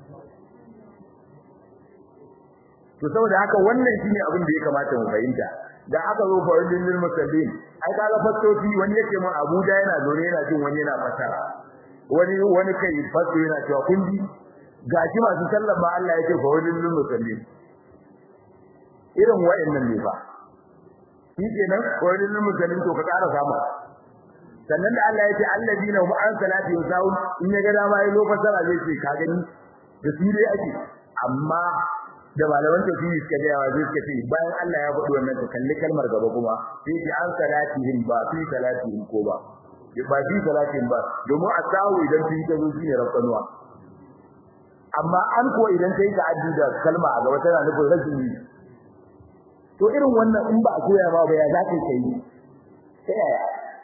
to saboda haka wannan shine abin da ya kamata mu fahimta da aka zo faridin lil musallin ai kaga fassoci wani yake mun Abuja yana zaune yana jin wani yana fassara wani wani kai fasu yana cewa kun ji gashi masu sallar ba Allah yake fa wani lullu musallin irin wayannan ne ba shi kenan ko wani lullu musallin to ka ƙara samu sannan da Allah yake alladina hum an salati yusawun in ya ga dama yayi lokacin da zai ce ka gani da su dai ake amma da malaman tafsiri suka ga yawa suka ce bayan Allah ya faɗi wannan ka kalli kalmar gaba kuma sai ki an salatihim ba fi salatihim ko ba ba fi salatin ba domin a sawu idan fi ta zo shine rafanuwa amma an ko idan kai ta'addi da kalma a gaba tana nufin rashin yi to irin wannan in ba a koya ma ba ya za ka yi ta yaya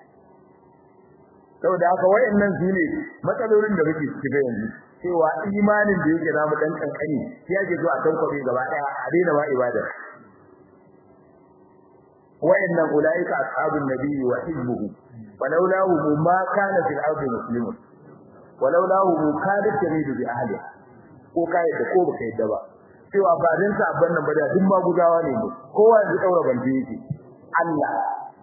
saboda haka wayannan su ne matsalolin da muke ciki yanzu cewa imanin da yake namu dan kankani sai yake zo a tankwabe gaba daya a daina ma ibada wayannan ulaika ashabun nabiyyi wa hizbuhu walaulahu ma kana fil ardi muslimun walaulahu kadat tamidu bi ahli ko kai da ko baka yadda ba cewa ba dan sa abban nan ba da duk magudawa ne mu kowa ya daura bande yake Allah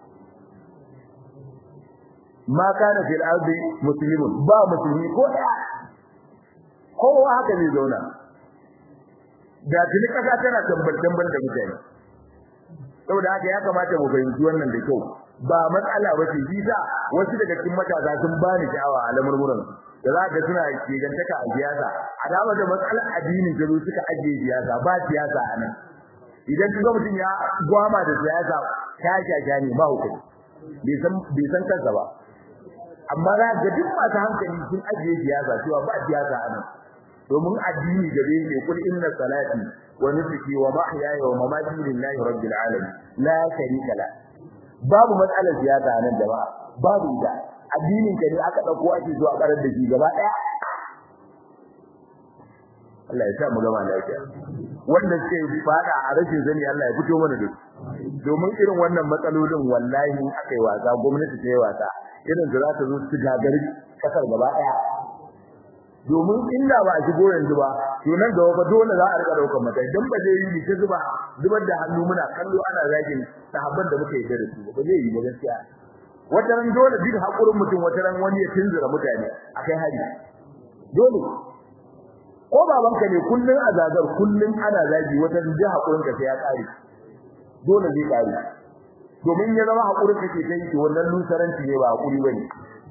ma kana fil ardi muslimun ba musulmi ko daya kowa haka ne zauna da tuni kasa tana tambal tambal da mutane saboda haka ya kamata mu fahimci wannan da kyau ba matsala ba ce bisa wasu daga cikin matasa sun bani sha'awa a lamurmuran da za ka suna kegantaka a siyasa a dama da matsalar addinin da suka ajiye siyasa ba siyasa a nan idan kaga mutum ya gwama da siyasa ta shasha ne ba hukumi bai san kansa ba amma za ga duk masu hankali sun ajiye siyasa cewa ba siyasa a nan domin addini gare ne kul inna salati wa nusuki wa mahyaya wa mamati lillahi rabbil alamin la sharika la babu matsalar siyasa nan da ba babu ita addinin ka ne aka dauko ake zuwa karar da shi gaba daya Allah ya sa mu gama lafiya wanda suke fada a rashin zani Allah ya fito mana da domin irin wannan matsalolin wallahi aka yi wasa gwamnati ta yi wasa irin da za ta zo su gagari kasar gaba daya domin inda ba a shigo yanzu ba to nan gaba ba dole za a rika daukar mata dan ba zai yi ta zuba zubar da hannu muna kallo ana zagin sahabban da muka yi da su ba zai yi ba gaskiya wata ran dole duk hakurin mutum wata ran wani ya tunzura mutane akai hari dole ko babanka ne kullun a zagar kullun ana zagi wata ran duk hakurin ka sai ya kare dole zai kare domin ya zama hakurin kake kai to wannan lusaranci ne ba hakuri bane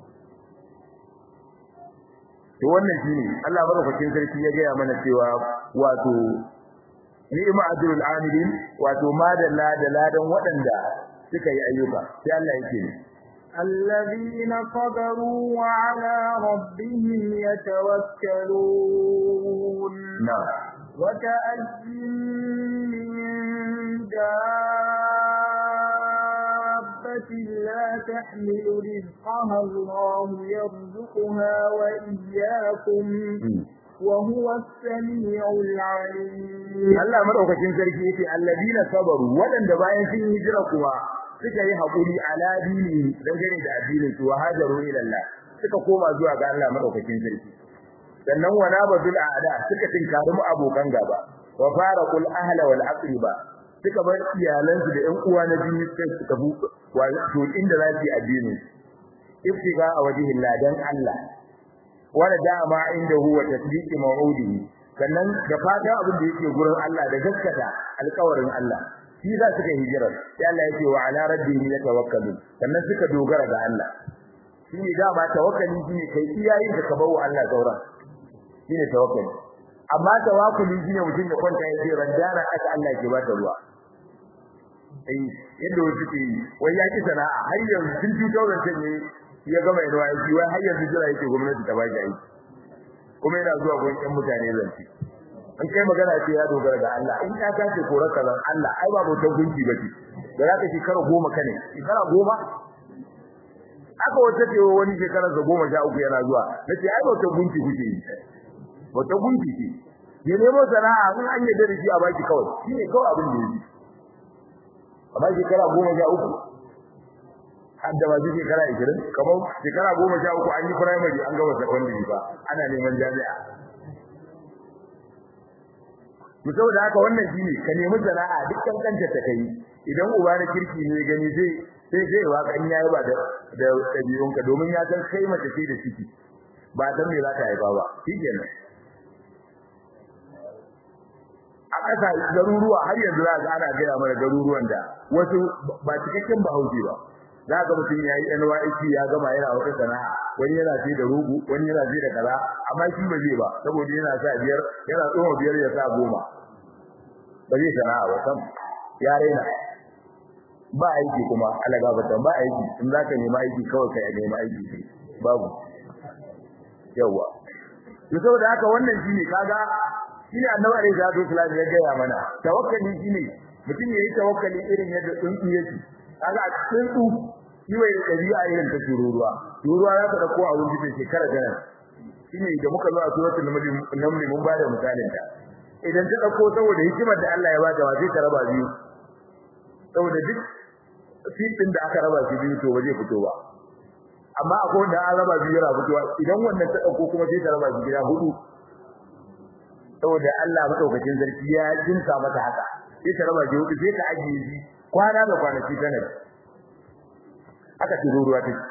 to wannan shine Allah madaukakin sarki ya gaya mana cewa wato ni'ma ajrul amilin wato madalla da ladan waɗanda suka yi ayyuka sai Allah yake ne الذين صبروا وعلى ربهم يتوكلون نعم وكأي من دابة لا تحمل رزقها الله يرزقها وإياكم وهو السميع العليم Allah madaukakin sarki yake alladina sabaru wadanda bayan sun hijira kuwa suka yi hakuri ala dini dangane da addinin su hajaru ila Allah suka koma zuwa ga Allah madaukakin sarki sannan wana badul aada suka tinkari mu abokan gaba wa faraqul ahla wal aqriba suka bar iyalansu da ƴan uwa na jini sai suka bu wato inda za su yi addini iftiga a wajihin ladan Allah wala dama inda huwa tasdiqi maw'udihi sannan da fatan abin da yake gurin Allah da gaskata alƙawarin Allah shi za su kai hijirar sai Allah yake wa ala rabbihim yatawakkalun sannan suka dogara ga Allah shine dama tawakkali shine kai iyayin da ka bawo Allah sauran shine tawakkali amma tawakkuli shine mutum ya kwanta ya ce randana aka Allah ke bata ruwa eh yadda wasu ke yi wai ya ki sana'a har yanzu tun 2010 ne ya gama yana aiki wai har yanzu jira yake gwamnati ta baki aiki kuma yana zuwa gun ƴan mutane zanci in kai magana ce ya dogara ga Allah in ka tace korar kazan Allah ai ba bautar gunki bace da zaka shekara goma kane shekara goma aka wata ce wani shekarar da goma sha uku yana zuwa nace ai bautar gunki kuke yi bautar gunki ce ya nemo sana'a in an yi da shi a baki kawai shine kawai abin da yake amma shekara goma sha uku hadda ba shi shekara 20 kamar shekara 13 an yi primary an gama secondary ba ana neman jami'a to saboda haka wannan shine ka nemi sana'a duk kankanta ta kai idan uba na kirki ne gani zai sai sai wa kan yayi ba da da dabi'un ka domin ya san kai mace ce da ciki ba san me za ta haifa ba shikenan a ƙasa garuruwa har yanzu za ga ana gaya mana garuruwan da wasu ba cikakken bahaushe ba za ga mutum yayi NYC ya gama yana wata sana'a wani yana sai da rugu wani yana sai da kaza amma shi ba zai ba saboda yana sa biyar yana tsoma biyar ya sa goma ba zai sana'a ba sam ya raina ba aiki kuma alaga ba ba aiki in za ka nemi aiki kawai ka nemi aiki babu yawa to saboda haka wannan shine kaga shine annabi alaihi salatu wasallam ya gaya mana tawakkali shine mutum yayi tawakkali irin yadda tsuntsu yake kaga a tsuntsu shi wai da dabi'a irin ta tururuwa tururuwa za ta dauko a wurin da shekara garan shine da muka zo a suratul naml mun bada misalin ta idan ta dauko saboda hikimar da Allah ya bata wa sai ta raba biyu saboda duk fitin da aka raba shi biyu to ba zai fito ba amma akwai wanda an raba biyu yana fitowa idan wannan ta dauko kuma sai ta raba shi gida hudu saboda Allah madaukakin sarki ya jinka mata haka sai ta raba shi hudu sai ta ajiye shi kwana da kwanaki tana aka turo ruwa take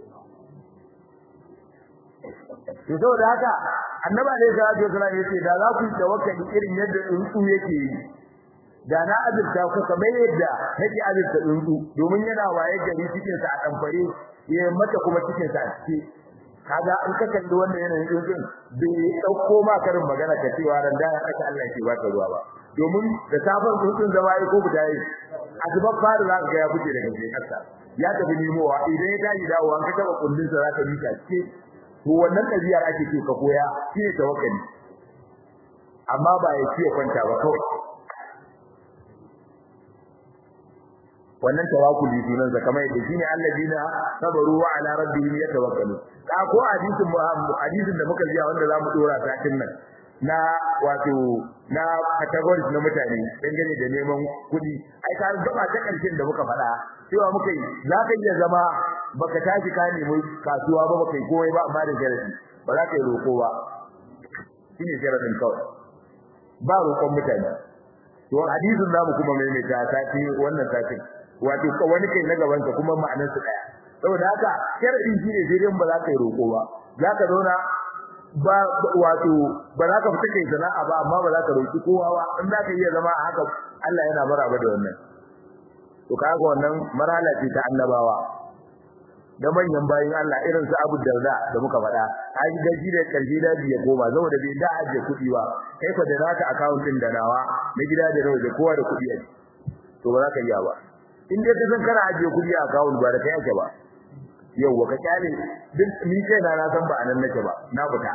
to saboda haka annabi alaihi salatu wasallam yace da za ku tawakkali irin yadda tsuntsu yake yi da na azurta ku kamar yadda nake azurta tsuntsu domin yana waye gari cikin sa a kamfare ya mata kuma cikin sa a cike kaga in ka kalli wannan yanayin tsuntsun bai dauko ma karin magana ka cewa ran da aka Allah ke baka ruwa ba domin da safar tsuntsun zama yi ko guda yi azubar fara za ka ga ya fice daga jekarsa ya tafi nemowa idan ya tashi dawowa an ka taba kullun sa za ka bi ta cike to wannan ɗabi'ar ake ce ka koya shine tawakkali amma ba ya ce kwanta ba kawai wannan tawakkuli sunan sa kamar yadda shine alladina sabaru wa ala rabbihim yatawakkalu ka ko hadisin hadisin da muka ji wanda zamu dora satin nan na wato na categories na mutane dangane da neman kuɗi ai ka gaba ta karshen da muka faɗa cewa muka yi za ka iya zama baka tashi ka nemi kasuwa ba baka yi komai ba amma da sharadi ba za ka yi roko ba shine sharadin kawai ba roƙon mutane to hadisin zamu kuma maimaita sati wannan satin wato wani kai na gaban ka kuma ma'anar su daya saboda haka sharadin shine sai dai ba za ka yi roko ba za ka zauna ba wato ba za ka fita kai sana'a ba amma ba za ka roki kowa ba in za ka iya zama a haka Allah yana maraba da wannan to kaga wannan marhala ce ta annabawa da manyan bayin Allah irin su Abu Darda da muka faɗa ai gaji da karfi da ya koma saboda bai da aje kuɗi ba kai fa da naka account din da nawa na gida da nawa da kowa da kuɗi a to ba za ka iya ba in dai ka san kana aje kuɗi a account ba da kai ake ba yauwa ka kyale duk ni kai na na san ba anan nake ba na fita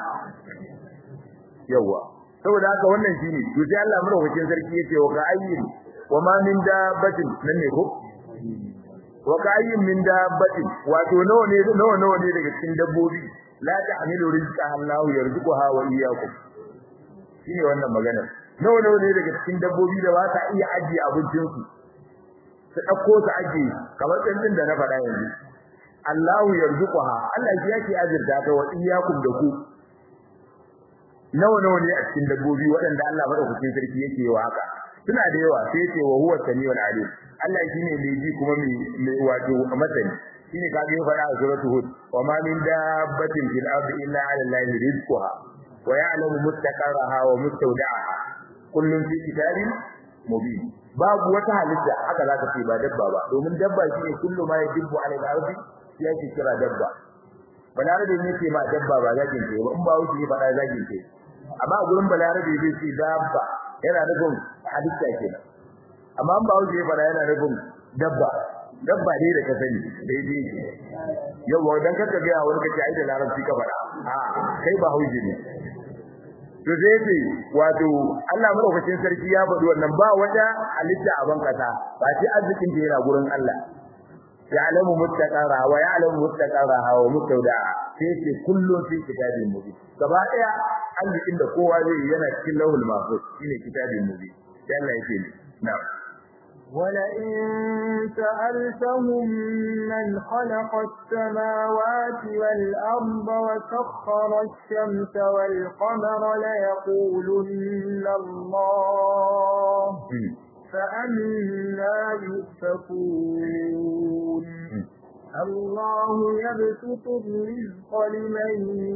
yauwa saboda haka wannan shine to sai Allah madaukakin sarki yace wa ka ayyin wa ma min dabbatin nan ne ko wa ka ayyin min dabbatin wato nawa ne nawa nawa ne daga cikin dabbobi la ta'milu rizqa Allah yarzuquha wa iyyakum shine wannan magana nawa nawa ne daga cikin dabbobi da ba ta iya ajiye abincin su su dauko su ajiye kamar tsantsin da na faɗa yanzu Allahu yarzuquha Allah shi yake azurta ta wa iyyakum da ku nawa nawa ne a cikin dabbobi waɗanda Allah madaukakin sarki yake wa haka suna da yawa sai yake wa huwa samiul alim Allah shine mai ji kuma mai wato masani shine kage ya faɗa a suratul hud wa ma min dabbatin fil ardi illa 'ala allahi rizquha wa ya'lamu mustaqarraha wa mustawda'aha kullun fi kitabin mubin babu wata halitta haka zaka ce ba dabba ba domin dabba shine kullu ma yajibu 'ala al-ardi yake kira dabba balarabe ne ce ma dabba ba zagin ce ba in ba wuce ba da zagin ce amma a gurin balarabe zai ce dabba yana nufin halitta kenan amma in ba wuce ba yana nufin dabba dabba ne da ka sani daidai ce yawa dan kaka ga wani kace ai da larabci ka faɗa a kai ba hauji ne to sai ce wato Allah madaukakin sarki ya faɗi wannan ba wata halitta a ban kasa ba sai arzikin da yana gurin Allah ya'lamu muttaqara wa ya'lamu muttaqaraha wa mustawda'a sai ce kullun fi kitabin mubin gaba daya arzikin da kowa zai yana cikin lauhul mahfuz shine kitabin mubin dan Allah yake ne na'am ولئن سألتهم من خلق السماوات والأرض وسخر الشمس والقمر ليقولن الله فأنا يؤفكون الله يبسط الرزق لمن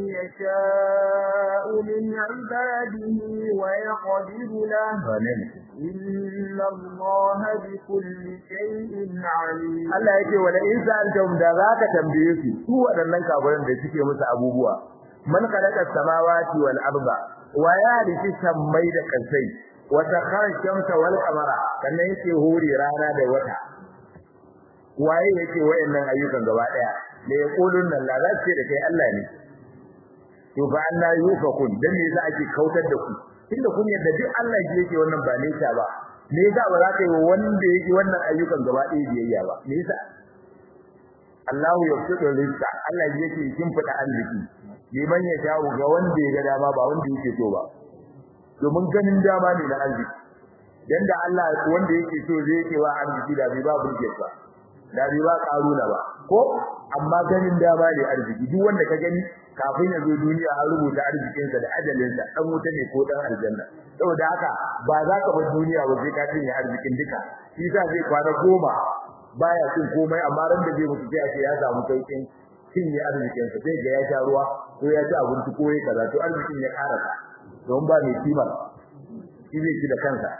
يشاء من عباده ويقدر له إن الله بكل شيء عليم Allah yake wala in sa'altum da zaka tambaye su su waɗannan kafiran da suke musu abubuwa man khalaqa samawati wal arda wa ya halitta sammai da kansai wa sakhara shamsa wal qamara sannan yake hore rana da wata waye yake wayannan ayyukan gaba daya da ya kulun nan la zace da kai Allah ne to fa Allah yufakun dan me yasa ake kautar da ku tunda kun yadda duk Allah shi yake wannan ba nesa ba me yasa ba za ka yi wanda yake wannan ayyukan gaba ɗaya biyayya ba me yasa Allah ya fito rizqa Allah yake kin fada arziki liman ya shawo ga wanda ya ga dama ba wanda yake so ba domin ganin dama ne na arziki dan da Allah wanda yake so zai yake wa arziki da bai ba burge ba da bai ba karuna ba ko amma ganin dama ne arziki duk wanda ka gani kafin ya zo duniya an rubuta arzikinsa da ajalinsa dan wuta ne ko dan aljanna saboda haka ba za ka bar duniya ba sai ka cinye arzikin duka shi sa zai kwana goma baya cin komai amma ran da zai mutu sai a ce ya samu saukin cinye arzikinsa sai ga ya sha ruwa ko ya ci abinci ko ya kaza to arzikin ya karasa don ba mai kimar shi zai ci da kansa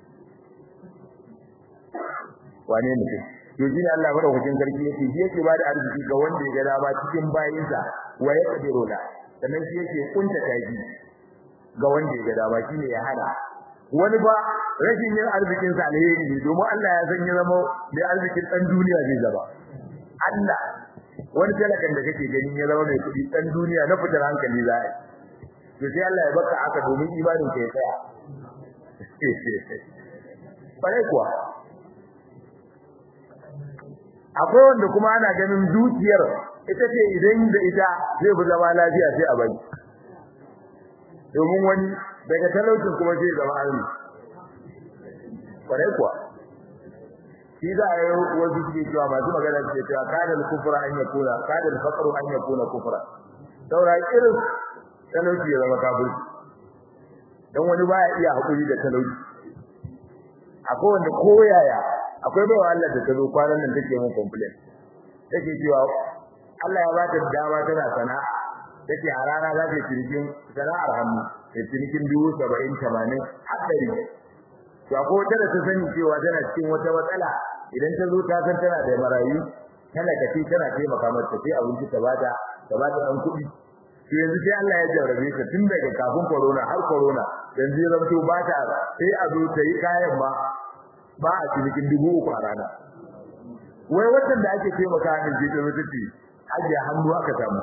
wane mutum to shine Allah madaukakin sarki yake shi yake bada arziki ga wanda ya ga dama cikin bayinsa wa ya kadiru la sannan shi yake kunta taji ga wanda ya ga dama shine ya hana wani ba rashin yin arzikin sa alheri ne domin Allah ya san ya zama da arzikin dan duniya zai zaba Allah wani talakan da kake gani ya zama mai kudi dan duniya na fitar hankali za a to sai Allah ya baka aka domin imanin ka ya tsaya bare kuwa akwai wanda kuma ana ganin dukiyar ita ce idan da ita zai fi zama lafiya sai a bari domin wani daga talaucin kuma zai zama arni kwarai kuwa shi za a yi wasu suke cewa masu magana suke cewa kadal kufra an yakuna kadal faqru an yakuna kufra saura irin talauci ya zama kafirci dan wani baya iya hakuri da talauci akwai wanda koyaya akwai baiwa Allah da tazo kwanan nan take mun complain take cewa Allah ya bata dama tana sana'a take a rana za ta cinikin sana'ar hannu ta cinikin dubu saba'in tamanin haɗari to akwai wata da ta sani cewa tana cikin wata matsala idan ta zo ta san tana da marayu tana kace tana taimaka mata sai abinci ta bata ta bata ɗan kuɗi to yanzu sai Allah ya jarrabe ta tun daga kafin corona har corona yanzu ya zamto ba ta sai a zo ta yi kayan ma ba a cinikin dubu uku a rana wai wannan da ake taimaka min je ta wata ce ajiye hannu aka samu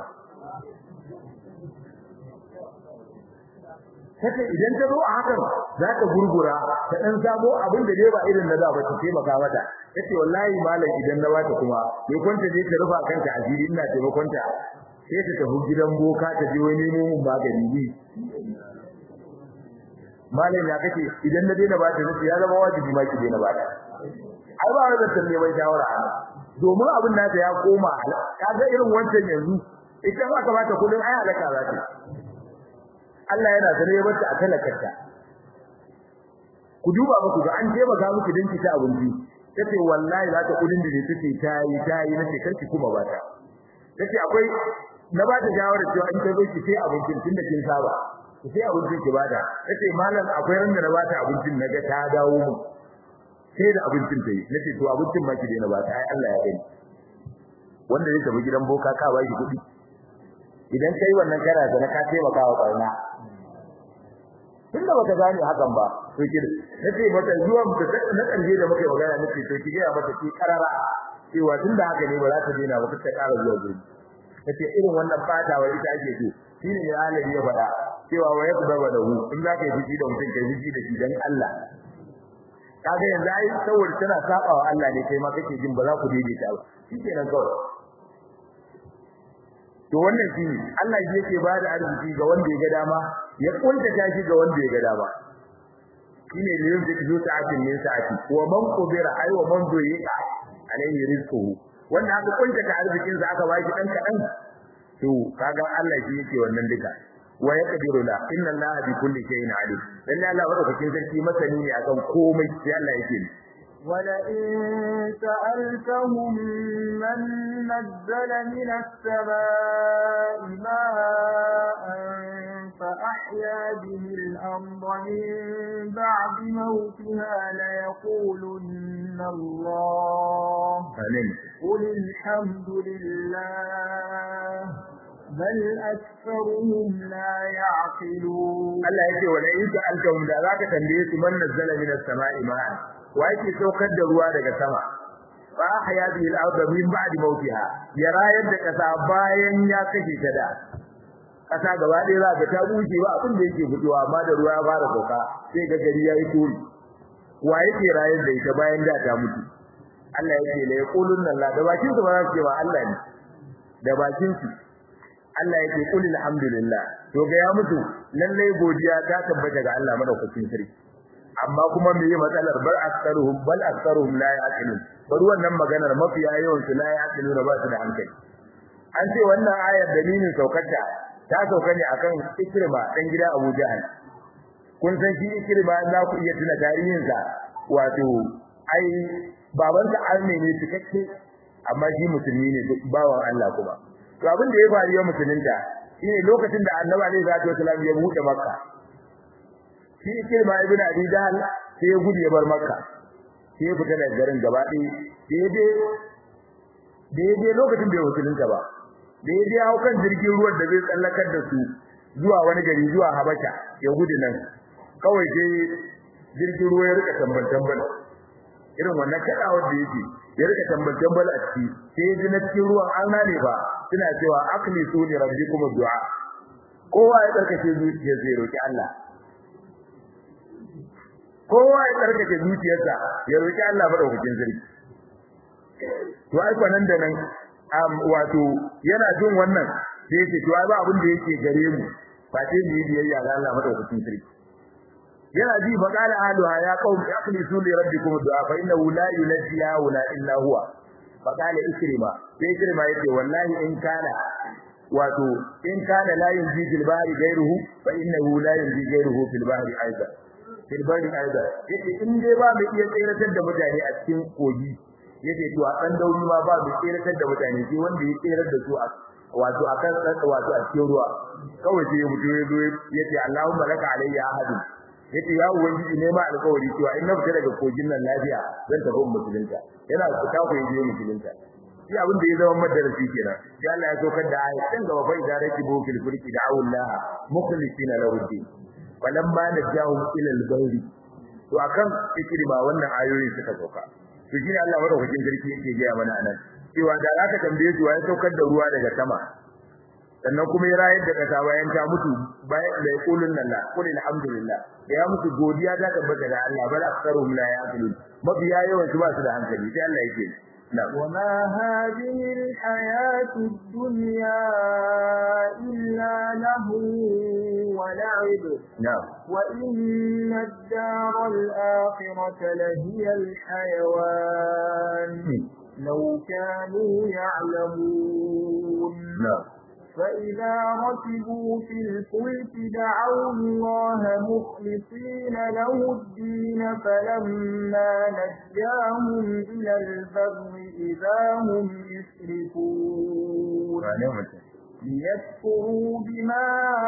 kace idan ta zo a hakan za ta gurgura ta dan samo abin da dai ba irin na da ba ta taimaka mata kace wallahi malam idan na bata kuma bai kwanta je ta rufa kanta asiri ina taimakon ta sai ta tafi gidan boka ta je wani nemo mun magani ne malam ya kace idan na daina bata nace ya zama wajibi ma ki daina bata ai ba wanda talle mai shawara domin abin nata ya koma kaga irin wancan yanzu ita ma ka bata kudin ai alaka za ta Allah yana zane ya bata a talakarta ku duba muku ga an je ga miki dinki ta abinci tace wallahi za ta kudin da ne take tayi tayi nace karki kuma bata tace akwai na bata shawara cewa in ta zo ki sai abincin tunda kin saba ki sai abincin ki bada tace malam akwai randa na bata abincin naga ta dawo mu sai da abincin ta yi nace to abincin ma ki daina bata ai Allah ya gani wanda zai tafi gidan boka ka ba shi kuɗi idan kai wannan kana da ka taimaka wa barna tunda baka gane hakan ba to ki nace mata zuwan da na kanje da muka magana nace to ki ga mata ki karara cewa tunda haka ne ba za ta daina ba ta ƙara zuwa guri nace irin wannan fatawa ita ake so shine ne alabi ya faɗa cewa wa yakdaba da hu in za ka yi fiji da mutum kai fiji da shi dan Allah kaga yanzu ai saboda tana saba wa Allah ne kai ma kake jin ba za ku daidaita ba shikenan kawai to wannan shi Allah shi yake ba da arziki ga wanda ya ga dama ya kunta shi ga wanda ya ga dama shine ne yake zo sa'atin min sa'ati wa man qubira ay wa man duyiqa alayhi rizquhu wanda aka kunta ta arzikin sa aka baki dan kadan to kaga Allah shi yake wannan duka wa yaqdiru la inna Allah bi kulli shay'in alim dan Allah madaukakin sarki masani ne akan komai sai Allah yake ولئن سألتهم من نزل من السماء ماء فأحيا به الأرض من بعد موتها ليقولن الله قل الحمد لله بل أكثرهم لا يعقلون الله يقول ولئن سألتهم ذا ذاك تنبيه من نزل من السماء ماء وأيك سوكد الروا daga sama fa ahya bihi al-ard min ba'di mawtiha ya rayar da kasa bayan ya kashe ta da kasa gaba ɗaya za ka ta bushe ba abin da yake fitowa amma da ruwa ya fara sauka sai ga gari yayi tori wa yake rayar da ita bayan da ta mutu Allah yake la yaqulun la da bakin su ba za su ce ba Allah ne da bakin su Allah yake qul alhamdulillah to ga ya mutu lalle godiya ta tabbata ga Allah madaukakin sarki amma kuma me yi matsalar bal aktsaruhum bal aktsaruhum la yaqilun bari wannan maganar mafiya yawan su la yaqilun ba su da hankali an ce wannan ayar dalilin saukarta ta sauka ne akan Ikrima dan gida Abu Jahal kun san shi Ikrima za ku iya tuna tarihinsa wato ai babansa arne ne cikakke amma shi musulmi ne bawan Allah kuma to abin da ya faru ya musulunta shine lokacin da Annabi alaihi salatu wasallam ya buɗe Makka shi Ikrima ibn Abi Jahl sai ya gudu ya bar Makka sai ya fita daga garin gaba ɗaya daidai daidai lokacin da ya musulunta ba daidai hau kan jirgin ruwan da zai tsallakar da su zuwa wani gari zuwa Habasha ya gudu nan kawai sai jirgin ruwa ya rika tambal tambal irin wannan kadawar da yake ya rika tambal tambal a ciki sai ya ji na cikin ruwan an nane ba suna cewa akli su ne rabbikum du'a kowa ya tsarkake zuciyar zai roki Allah kowa ya tsarkake zuciyarsa ya roki Allah madaukakin sarki to ai nan da nan wato yana jin wannan sai yake to ai ba abin da yake gare mu ba sai mu yi biyayya ga Allah madaukakin sarki yana ji fa qala ahluha ya qaum akhlisu li rabbikum du'a fa innahu la yunjiya wala illa huwa fa qala ikrima sai ikrima yace wallahi in kana wato in kana la yunji fil bahri ghayruhu fa innahu la yunji ghayruhu fil bahri aidan fil bahri aidan yace in dai ba mai iya tsiratar da mutane a cikin kogi yace to a dan dauri ma ba mai tsiratar da mutane sai wanda ya tsirar da su a wato akan wato a cikin ruwa kawai sai ya mutu ya zo yace Allahumma laka alayya ahadun yace ya ubangiji ne ma alƙawari cewa in na fita daga kogin nan lafiya zan tafi musulunta yana fita ko yaje musulunta shi abin da ya zama madarasi kenan sai Allah ya saukar da ayat dan gaba fa idza rakibu fil fulki da'u Allah mukhlisina lahu din falamma najahum ila al-bahri to akan ikrima wannan ayoyi suka sauka to shine Allah madaukakin sarki yake ga mana anan cewa da zaka tambaye su ya saukar da ruwa daga sama sannan kuma ya rayar da kasa bayan ta mutu bayan da yaqulun nan la qul alhamdulillah da ya mutu godiya ta tabbata da Allah bal aktharuhum la yaqilun mabiya yawan su ba su da hankali sai Allah yake وما هذه الحياة الدنيا إلا له ولعب نعم وإن الدار الآخرة لهي الحيوان لو كانوا يعلمون نعم فإذا ركبوا في الفلك دعوا الله مخلصين له الدين فلما نجاهم إلى البر إذا هم يشركون ليكفروا بما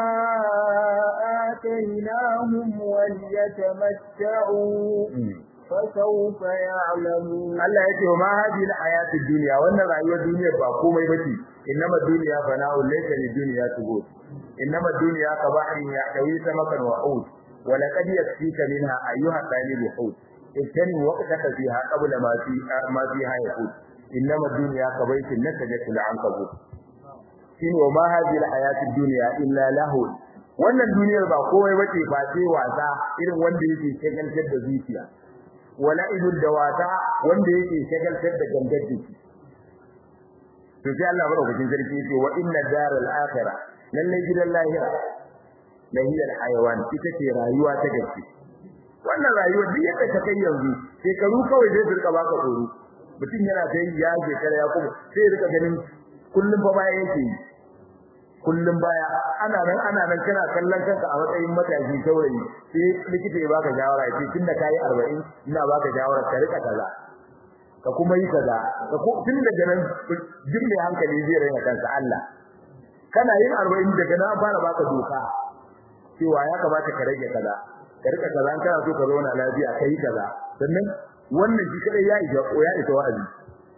آتيناهم وليتمتعوا فسوف يعلمون Allah yake wa ma hadhihi al-hayat ad-dunya wannan rayuwar duniya ba komai bace innama dunya fana'u laysa lid-dunya tubut innama dunya kabahrin yahtawi samakan wa hud wa laqad yakfika minha ayyuha talib hud ittani waqtaka fiha qabla ma fi ma fiha yaqut innama dunya kabaytin nasajatu al-ankabut shine wa ma hadhihi al-hayat ad-dunya illa lahu wannan duniyar ba komai bace ba sai wasa irin wanda yake shagaltar da zuciya wala idul dawata wanda yake shagaltar da gangar jiki to sai Allah madaukakin sarki yace wa inna daral akhirah lalle gidan lahira la hiya al hayawan ita ce rayuwa ta gaske wannan rayuwa duk yadda ta kai yanzu shekaru kawai zai rika baka tsoro mutum yana ta yi ya shekara ya kuma sai rika ganin kullum fa baya yake yi kullum baya ana nan ana nan kana kallon kanka a matsayin matashi saurayi sai likita ya baka shawara ya ce tunda kai 40 ina baka shawara ka rika kaza ka kuma yi kaza ka ko tun daga nan duk mai hankali zai raina kansa Allah kana yin 40 daga nan fara baka doka cewa ya kamata ka rage kaza ka rika kaza an kana so ka zauna lafiya kai kaza sannan wannan shi kadai ya isa ya isa wa'azi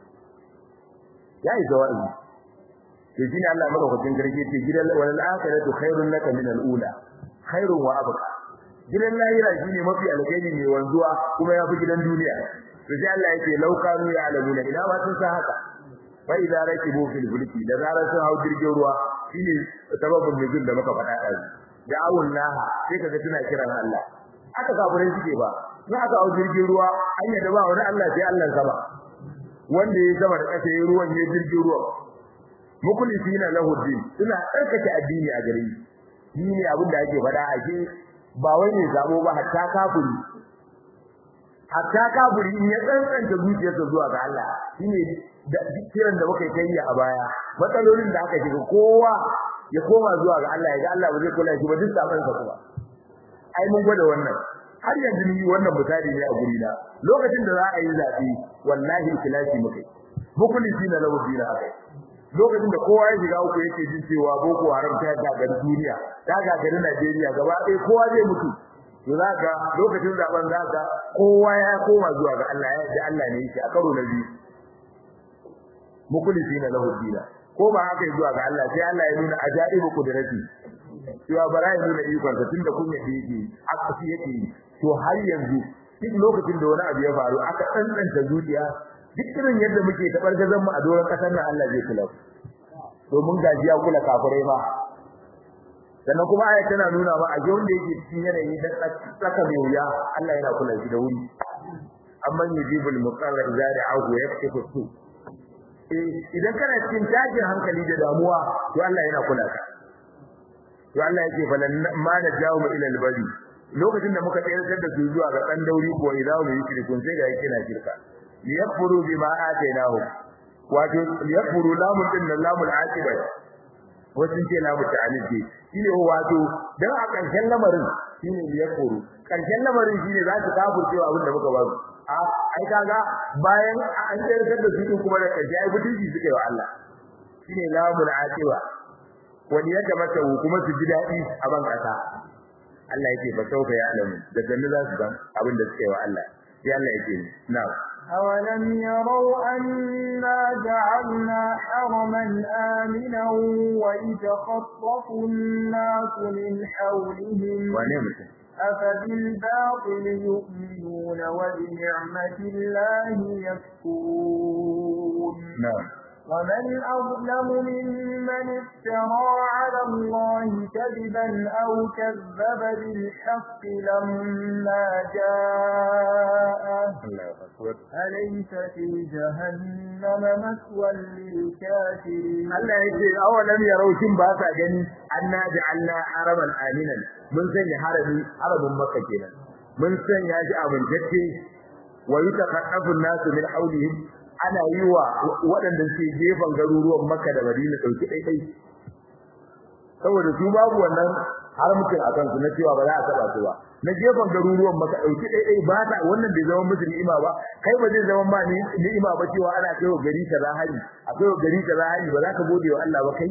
ya isa wa'azi to shine Allah madaukakin garke ce gidan walal akhiratu khairun laka min al-ula khairun wa abqa gidan lahira shine mafi alkhairi ne wanzuwa kuma yafi gidan duniya to sai Allah yake laukanu ya alamuna ina ma sun san haka fa idza rakibu fil fulki da zarar sun hau jirgin ruwa shine sababin nuzul da muka faɗa ɗazu da'awun laha sai kaga tana kiran Allah aka kafirai suke ba in aka hau jirgin ruwa an yadda ba wani Allah sai Allah sama wanda ya sama da ƙasa ya ruwan ya jirgin ruwa mukhlisina lahu din suna tsarkake addini a gare shi ne abin da ake faɗa a ke ba wai ne zabo ba hatta kafiri hatta kafiri in ya tsantsanta zuciyarsa zuwa ga Allah shine kiran da muka yi a baya matsalolin da aka shiga kowa ya koma zuwa ga Allah ya ga Allah ba zai kula shi ba duk saban sa kuma ai mun gwada wannan har yanzu ni wannan misali ne a guri na lokacin da za a yi zabi wallahi ikhlasi muke mukulisi na lahu dina akai lokacin da kowa ya shiga uku yake jin cewa boko haram ta gagari duniya ta gagari Najeriya gaba ɗaya kowa zai mutu to zaka lokacin zaben zaka kowa ya koma zuwa ga Allah ya ji Allah ne yake a karo na biyu mukhlisina lahu dina ko ba haka zuwa ga Allah sai Allah ya nuna ajaibu kudrati cewa bara ya nuna ikon sa tunda kun yake yake aka fi yake to har yanzu duk lokacin da wani abu ya faru aka tsantsanta zuciya duk irin yadda muke tabar gazan mu a doron kasar nan Allah zai kula domin gajiya kula kafirai ma sannan kuma aya tana nuna ba a wanda yake cikin yanayi da tsaka mai wuya Allah yana kula shi da wuri amman yujibul muqarra idza da'ahu yaktifu su idan kana cikin tashin hankali da damuwa to Allah yana kula ka to Allah yake falan ma na jawo mu ila albari lokacin da muka tsayar da su zuwa ga dan dauri ko idan mu yi shirkun sai ga yake na shirka liyakfuru bima atainahu wato liyakfuru lamun din lamul aqiba wasu ce lamu ta'aliji shine wato dan a karshen lamarin shine liyakfuru karshen lamarin shine za su kafurcewa abin da muka ba su a ai kaga bayan an tsayar da su kuma da karshe ai mutunci suke wa Allah shine lamul aqiba wani yadda mata kuma su ji dadi a ban kasa Allah yake ba sauka ya alamu da jannu za su ban abin da suke wa Allah sai Allah yake na'am أولم يروا أنا جعلنا حرما آمنا ويتخطف الناس من حولهم أفبالباطل يؤمنون وبنعمة الله يكفرون نعم ومن أظلم ممن افترى على الله كذبا أو كذب بالحق لما جاءه أليس في جهنم مثوى للكافرين Allah yake awalam yarau shin ba sa gani anna ja'alna haraman aminan mun sanya harami haramin makka kenan mun sanya shi amintacce wa yutaqaffu an-nasu min hawlihim ana yi wa waɗanda suke gefen garuruwan Makka da Madina dauki daidai saboda su babu wannan haramcin a kansu na cewa ba za a taba su ba na gefen garuruwan Makka dauki daidai ba ta wannan bai zama musu ni'ima ba kai ba zai zama ma ni'ima ba cewa ana kai wa gari kaza hari akwai wa gari kaza hari ba za ka gode wa Allah ba kai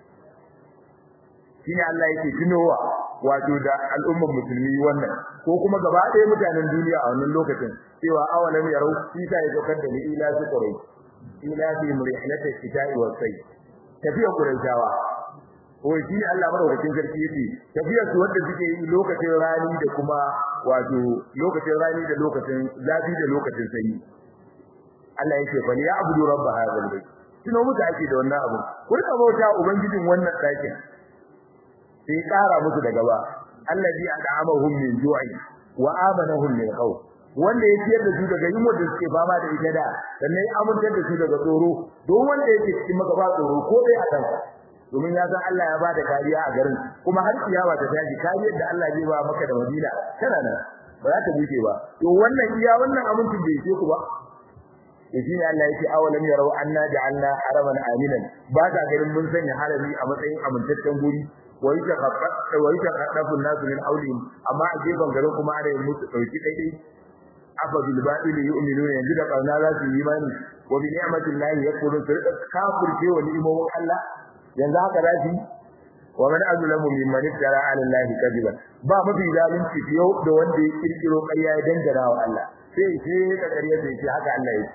shine Allah yake tunowa wato da al'ummar musulmi wannan ko kuma gaba ɗaya mutanen duniya a wannan lokacin cewa awalam yarau isa ya dokar da ni ila su qurai ila fi murihlati shita'i wa sai tafiya quraishawa ko shi Allah madaukakin sarki yace tafiya su wanda suke yi lokacin rani da kuma wato lokacin rani da lokacin zafi da lokacin sanyi Allah yake fa ya abudu rabb hadha albayt tuno muka ake da wannan abu ku rika bauta ubangijin wannan ɗakin sai ƙara musu da gaba allazi ad'amahum min ju'i wa amanahum min khawf wanda ya ciyar da su daga yunwa da suke fama da ita da sannan ya amintar da su daga tsoro don wanda yake cikin maka ba tsoro ko dai a kansa domin ya san Allah ya ba da kariya a garin kuma har kiyama ta tashi kariyar da Allah zai ba maka da Madina tana nan ba za ta buke ba to wannan iya wannan amincin bai ce ku ba shi ne Allah yake awalam yarau anna ja'alna haraman aminan ba ta garin mun sanya harami a matsayin amintaccen guri wa yataqaffa wa yataqaffu an-nasu min hawlihim amma a gefen garin kuma ana yin musu dauki daidai afa bil batil yu'minuna yanzu da kauna za su yi imani wa bi ni'mati llahi yakfurun su rika kafirce wa ni'imomin Allah yanzu haka za su wa man azlamu mimman iftara 'ala allahi kadiban ba mafi zalunci fiye da wanda ya kirkiro ƙarya ya dangana wa Allah sai sai ka ƙarya sai ce haka Allah yake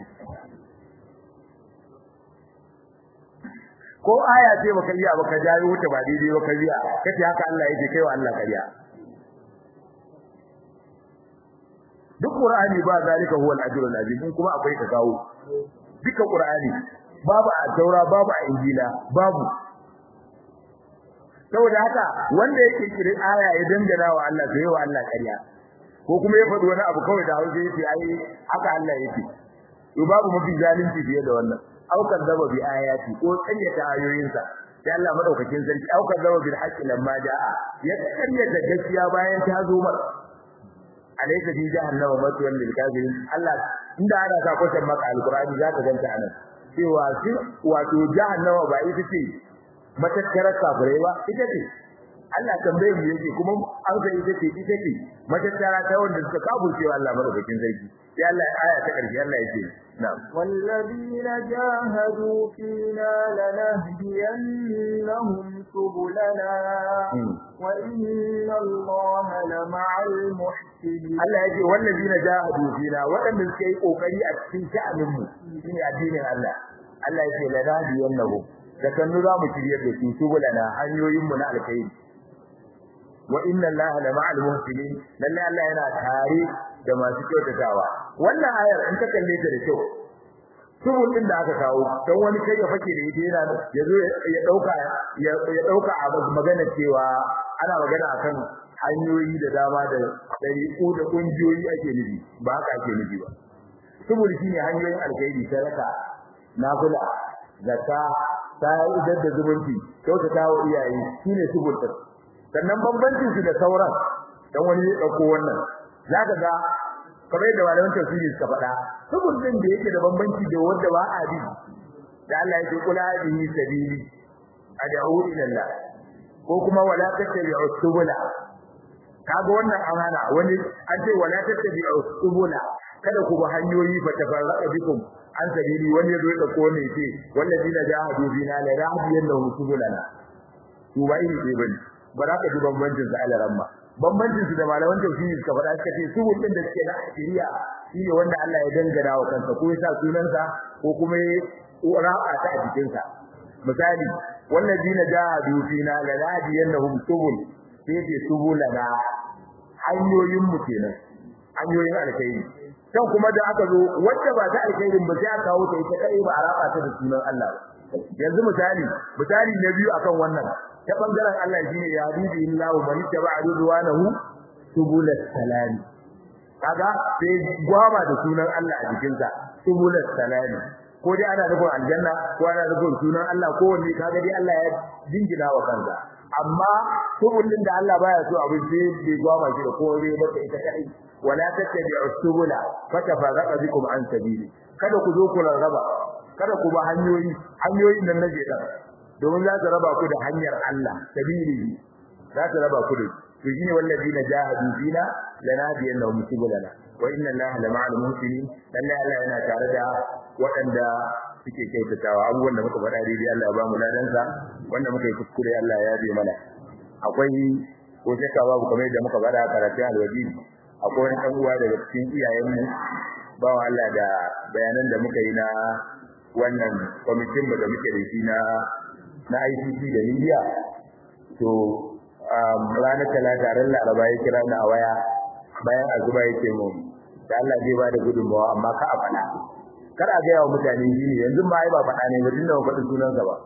ko aya ce baka iya baka jayo ta ba daidai baka riya kace haka Allah yake kai wa Allah ƙarya duk qur'ani ba zalika huwa al-ajrul azim kuma akwai ka kawo duka qur'ani babu a taura babu a injila babu saboda haka wanda ya kirkiri aya ya dangana wa Allah sai wa Allah ƙarya ko kuma ya faɗi wani abu kawai da hausa yace ai haka Allah yake to babu mafi zalunci fiye da wannan aukar zaba bi ayati ko ƙaryata ayoyinsa sai Allah madaukakin sarki aukar zaba bil haqqi lamma jaa ya ƙaryata gaskiya bayan ta zo mar alaysa fi jahannama matwan lil kafirin Allah inda ana sa kwatan maka alqur'ani zaka ganta anan cewa shi wato jahannama ba ita ce matattarar kafirai ba ita ce Allah tambaye mu yake kuma an sai ita ce ita ce matattara ta wanda suka kafurce Allah madaukakin sarki sai Allah aya ta karshe Allah yake na'am والذين جاهدوا فينا لنهدينهم سبلنا وإن الله لمع المحسنين Allah yake wallazina jahadu fina waɗanda suka yi kokari a cikin sha'anin mu shine addinin Allah Allah yake lanahdiyannahu da kanu za mu shiryar da su subulana hanyoyin mu na alkhairi wa inna allaha la ma'al muhsinin lalle Allah yana tare da masu kyautatawa wannan ayar in ka kalle ta da kyau subul din da aka kawo dan wani kai ya fake da ita yana yazo ya dauka ya dauka a magana cewa ana magana akan hanyoyi da dama da dariku da kungiyoyi ake nufi ba haka ake nufi ba subul shine hanyoyin alkhairi sadaka nafila zakka sa'idar da zumunci kyautata wa iyaye shine subul din sannan bambancin su da sauran dan wani ya dauko wannan zaka ga kamar da malaman tafsiri suka faɗa subul din da yake da bambanci da wanda ba a bi da Allah yake kula bihi sabili ad'u ila Allah ko kuma wala tattabi'u subula kaga wannan amana wani an ce wala tattabi'u subula kada ku bi hanyoyi fa tafarraqa bikum an sabili wani ya zo ya dauko ne ce wallazina jahadu bina la yahdiyannahum subulana to bai ne bane ba za ka ji bambancin su alaramma bambancin su da malaman tauhidi suka faɗa suka ce su din da suke na shari'a shine wanda Allah ya dangana wa kansa ko ya sa sunansa ko kuma ya ra'a ta a jikin sa misali wallazina jahadu fina la yahdiyannahum subul sai ce subulana hanyoyin mu kenan hanyoyin alkhairi kan kuma da aka zo wacce ba ta alkhairin ba sai aka kawo ta ita kai ba a raba ta da sunan Allah yanzu misali misali na biyu akan wannan ta bangaren Allah shine ya dubi illahu man taba'a ridwanahu subulas salam kaga sai gwama da sunan Allah a jikin sa subulas salam ko dai ana nufin aljanna ko ana nufin sunan Allah ko wanne kaga dai Allah ya dingina wa kansa amma subulin da Allah baya so abin sai bai gwama shi da kore ba ita kai wala tattabi'u subula fatafarraqa bikum an sabili kada ku zo ku rarraba kada ku ba hanyoyi hanyoyin nan nake da domin za ta raba ku da hanyar Allah sabili za ta raba ku da to shine wallazina jahadu fina lanadiyannahum subulana wa inna Allaha lama'al muhsinin lalle Allah yana tare da waɗanda suke kyautatawa abubuwan da muka faɗa daidai Allah ya ba mu ladansa wanda muka yi kuskure Allah ya yabe mana akwai ko shakka babu kamar yadda muka faɗa karatun alwaji akwai wani ɗan uwa daga cikin iyayenmu bawa Allah da bayanan da muka yi na wannan kwamitin da muke da shi na na ICC da Libya to ranar talata ran laraba ya kira ni a waya bayan azuba yake mu da Allah zai ba da gudunmawa amma ka a faɗa kar a gaya wa mutane shi ne yanzu ma ai ba faɗa ne ba tun da faɗi sunansa ba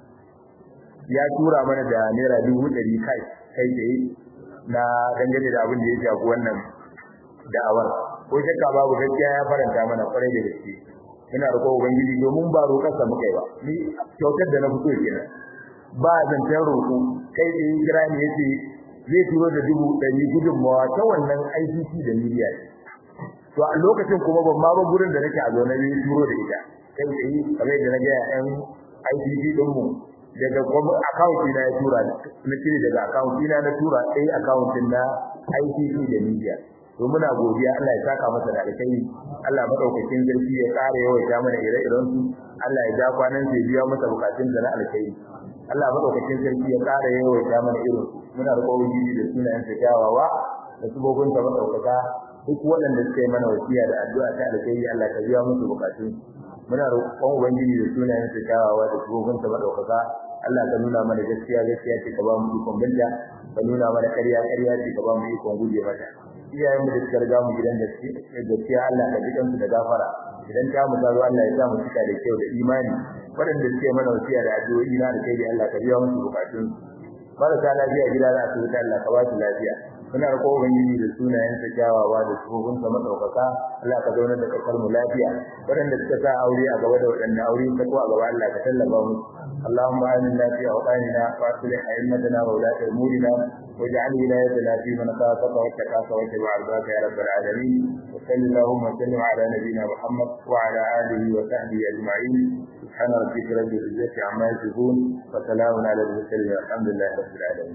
ya tura mana da naira dubu ɗari kai kai tsaye na dangane da abin da ya shafi wannan da'awar ko shakka babu gaskiya ya faranta mana kwarai da gaske ina roƙo ubangiji domin ba roƙarsa muka yi ba ni kyautar da na fito kenan ba zancen roƙo kai da kira ne yace zai turo da dubu ɗari gudunmawa ta wannan ICC da media to a lokacin kuma ban ma ba gurin da nake a zo na yi turo da ita kai da yi kamar da na ga yan ICC din mu daga account ina ya tura na cire daga account ina na tura sai account din na ICC da media to muna godiya Allah ya saka masa da alkai Allah madaukakin zarfi ya kare yawaita mana ire-iren su Allah ya ja kwanan sai biya masa bukatun da na alkai Allah madaukakin sarki ya kare yawaita mana irin muna da kawai da sunayen sa kyawawa da subobin sa madaukaka duk waɗanda suka yi mana wasiya da addu'a ta alkai Allah ka biya musu bukatun muna roƙon ubangiji da sunayen sa kyawawa da subobin sa madaukaka Allah ka nuna mana gaskiya gaskiya ce ka ba mu ikon binta ka nuna mana ƙarya ƙarya ce ka ba mu ikon guje mata iyayen mu da suka riga mu gidan gaskiya Allah ka ji kansu da gafara idan ta mu zaro Allah ya sa mu cika da kyau da imani waɗanda suke mana wasiya da addu'o'i na da kai da Allah ka biya musu bukatun marasa lafiya gida za su wuta Allah ka ba su lafiya muna roƙo ubangiji da sunayen sa kyawawa da tsohon sa madaukaka Allah ka zauna da kasar mu lafiya waɗanda suka sa aure a gaba da waɗanda aure ta ko a gaba Allah ka tallafa mu اللهم آمنا في أوطاننا وأصلح أئمتنا وولاة أمورنا واجعل ولايتنا في من خافك واتقاك واتبع رضاك يا رب العالمين وصل اللهم وسلم على نبينا محمد وعلى آله وصحبه أجمعين سبحان ربك رب العزة عما يصفون وسلام على المرسلين والحمد لله رب العالمين.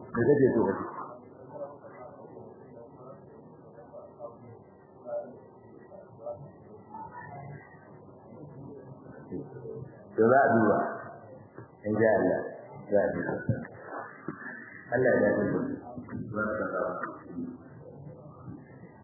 to za a duba in ji Allah za a duba Allah ya dace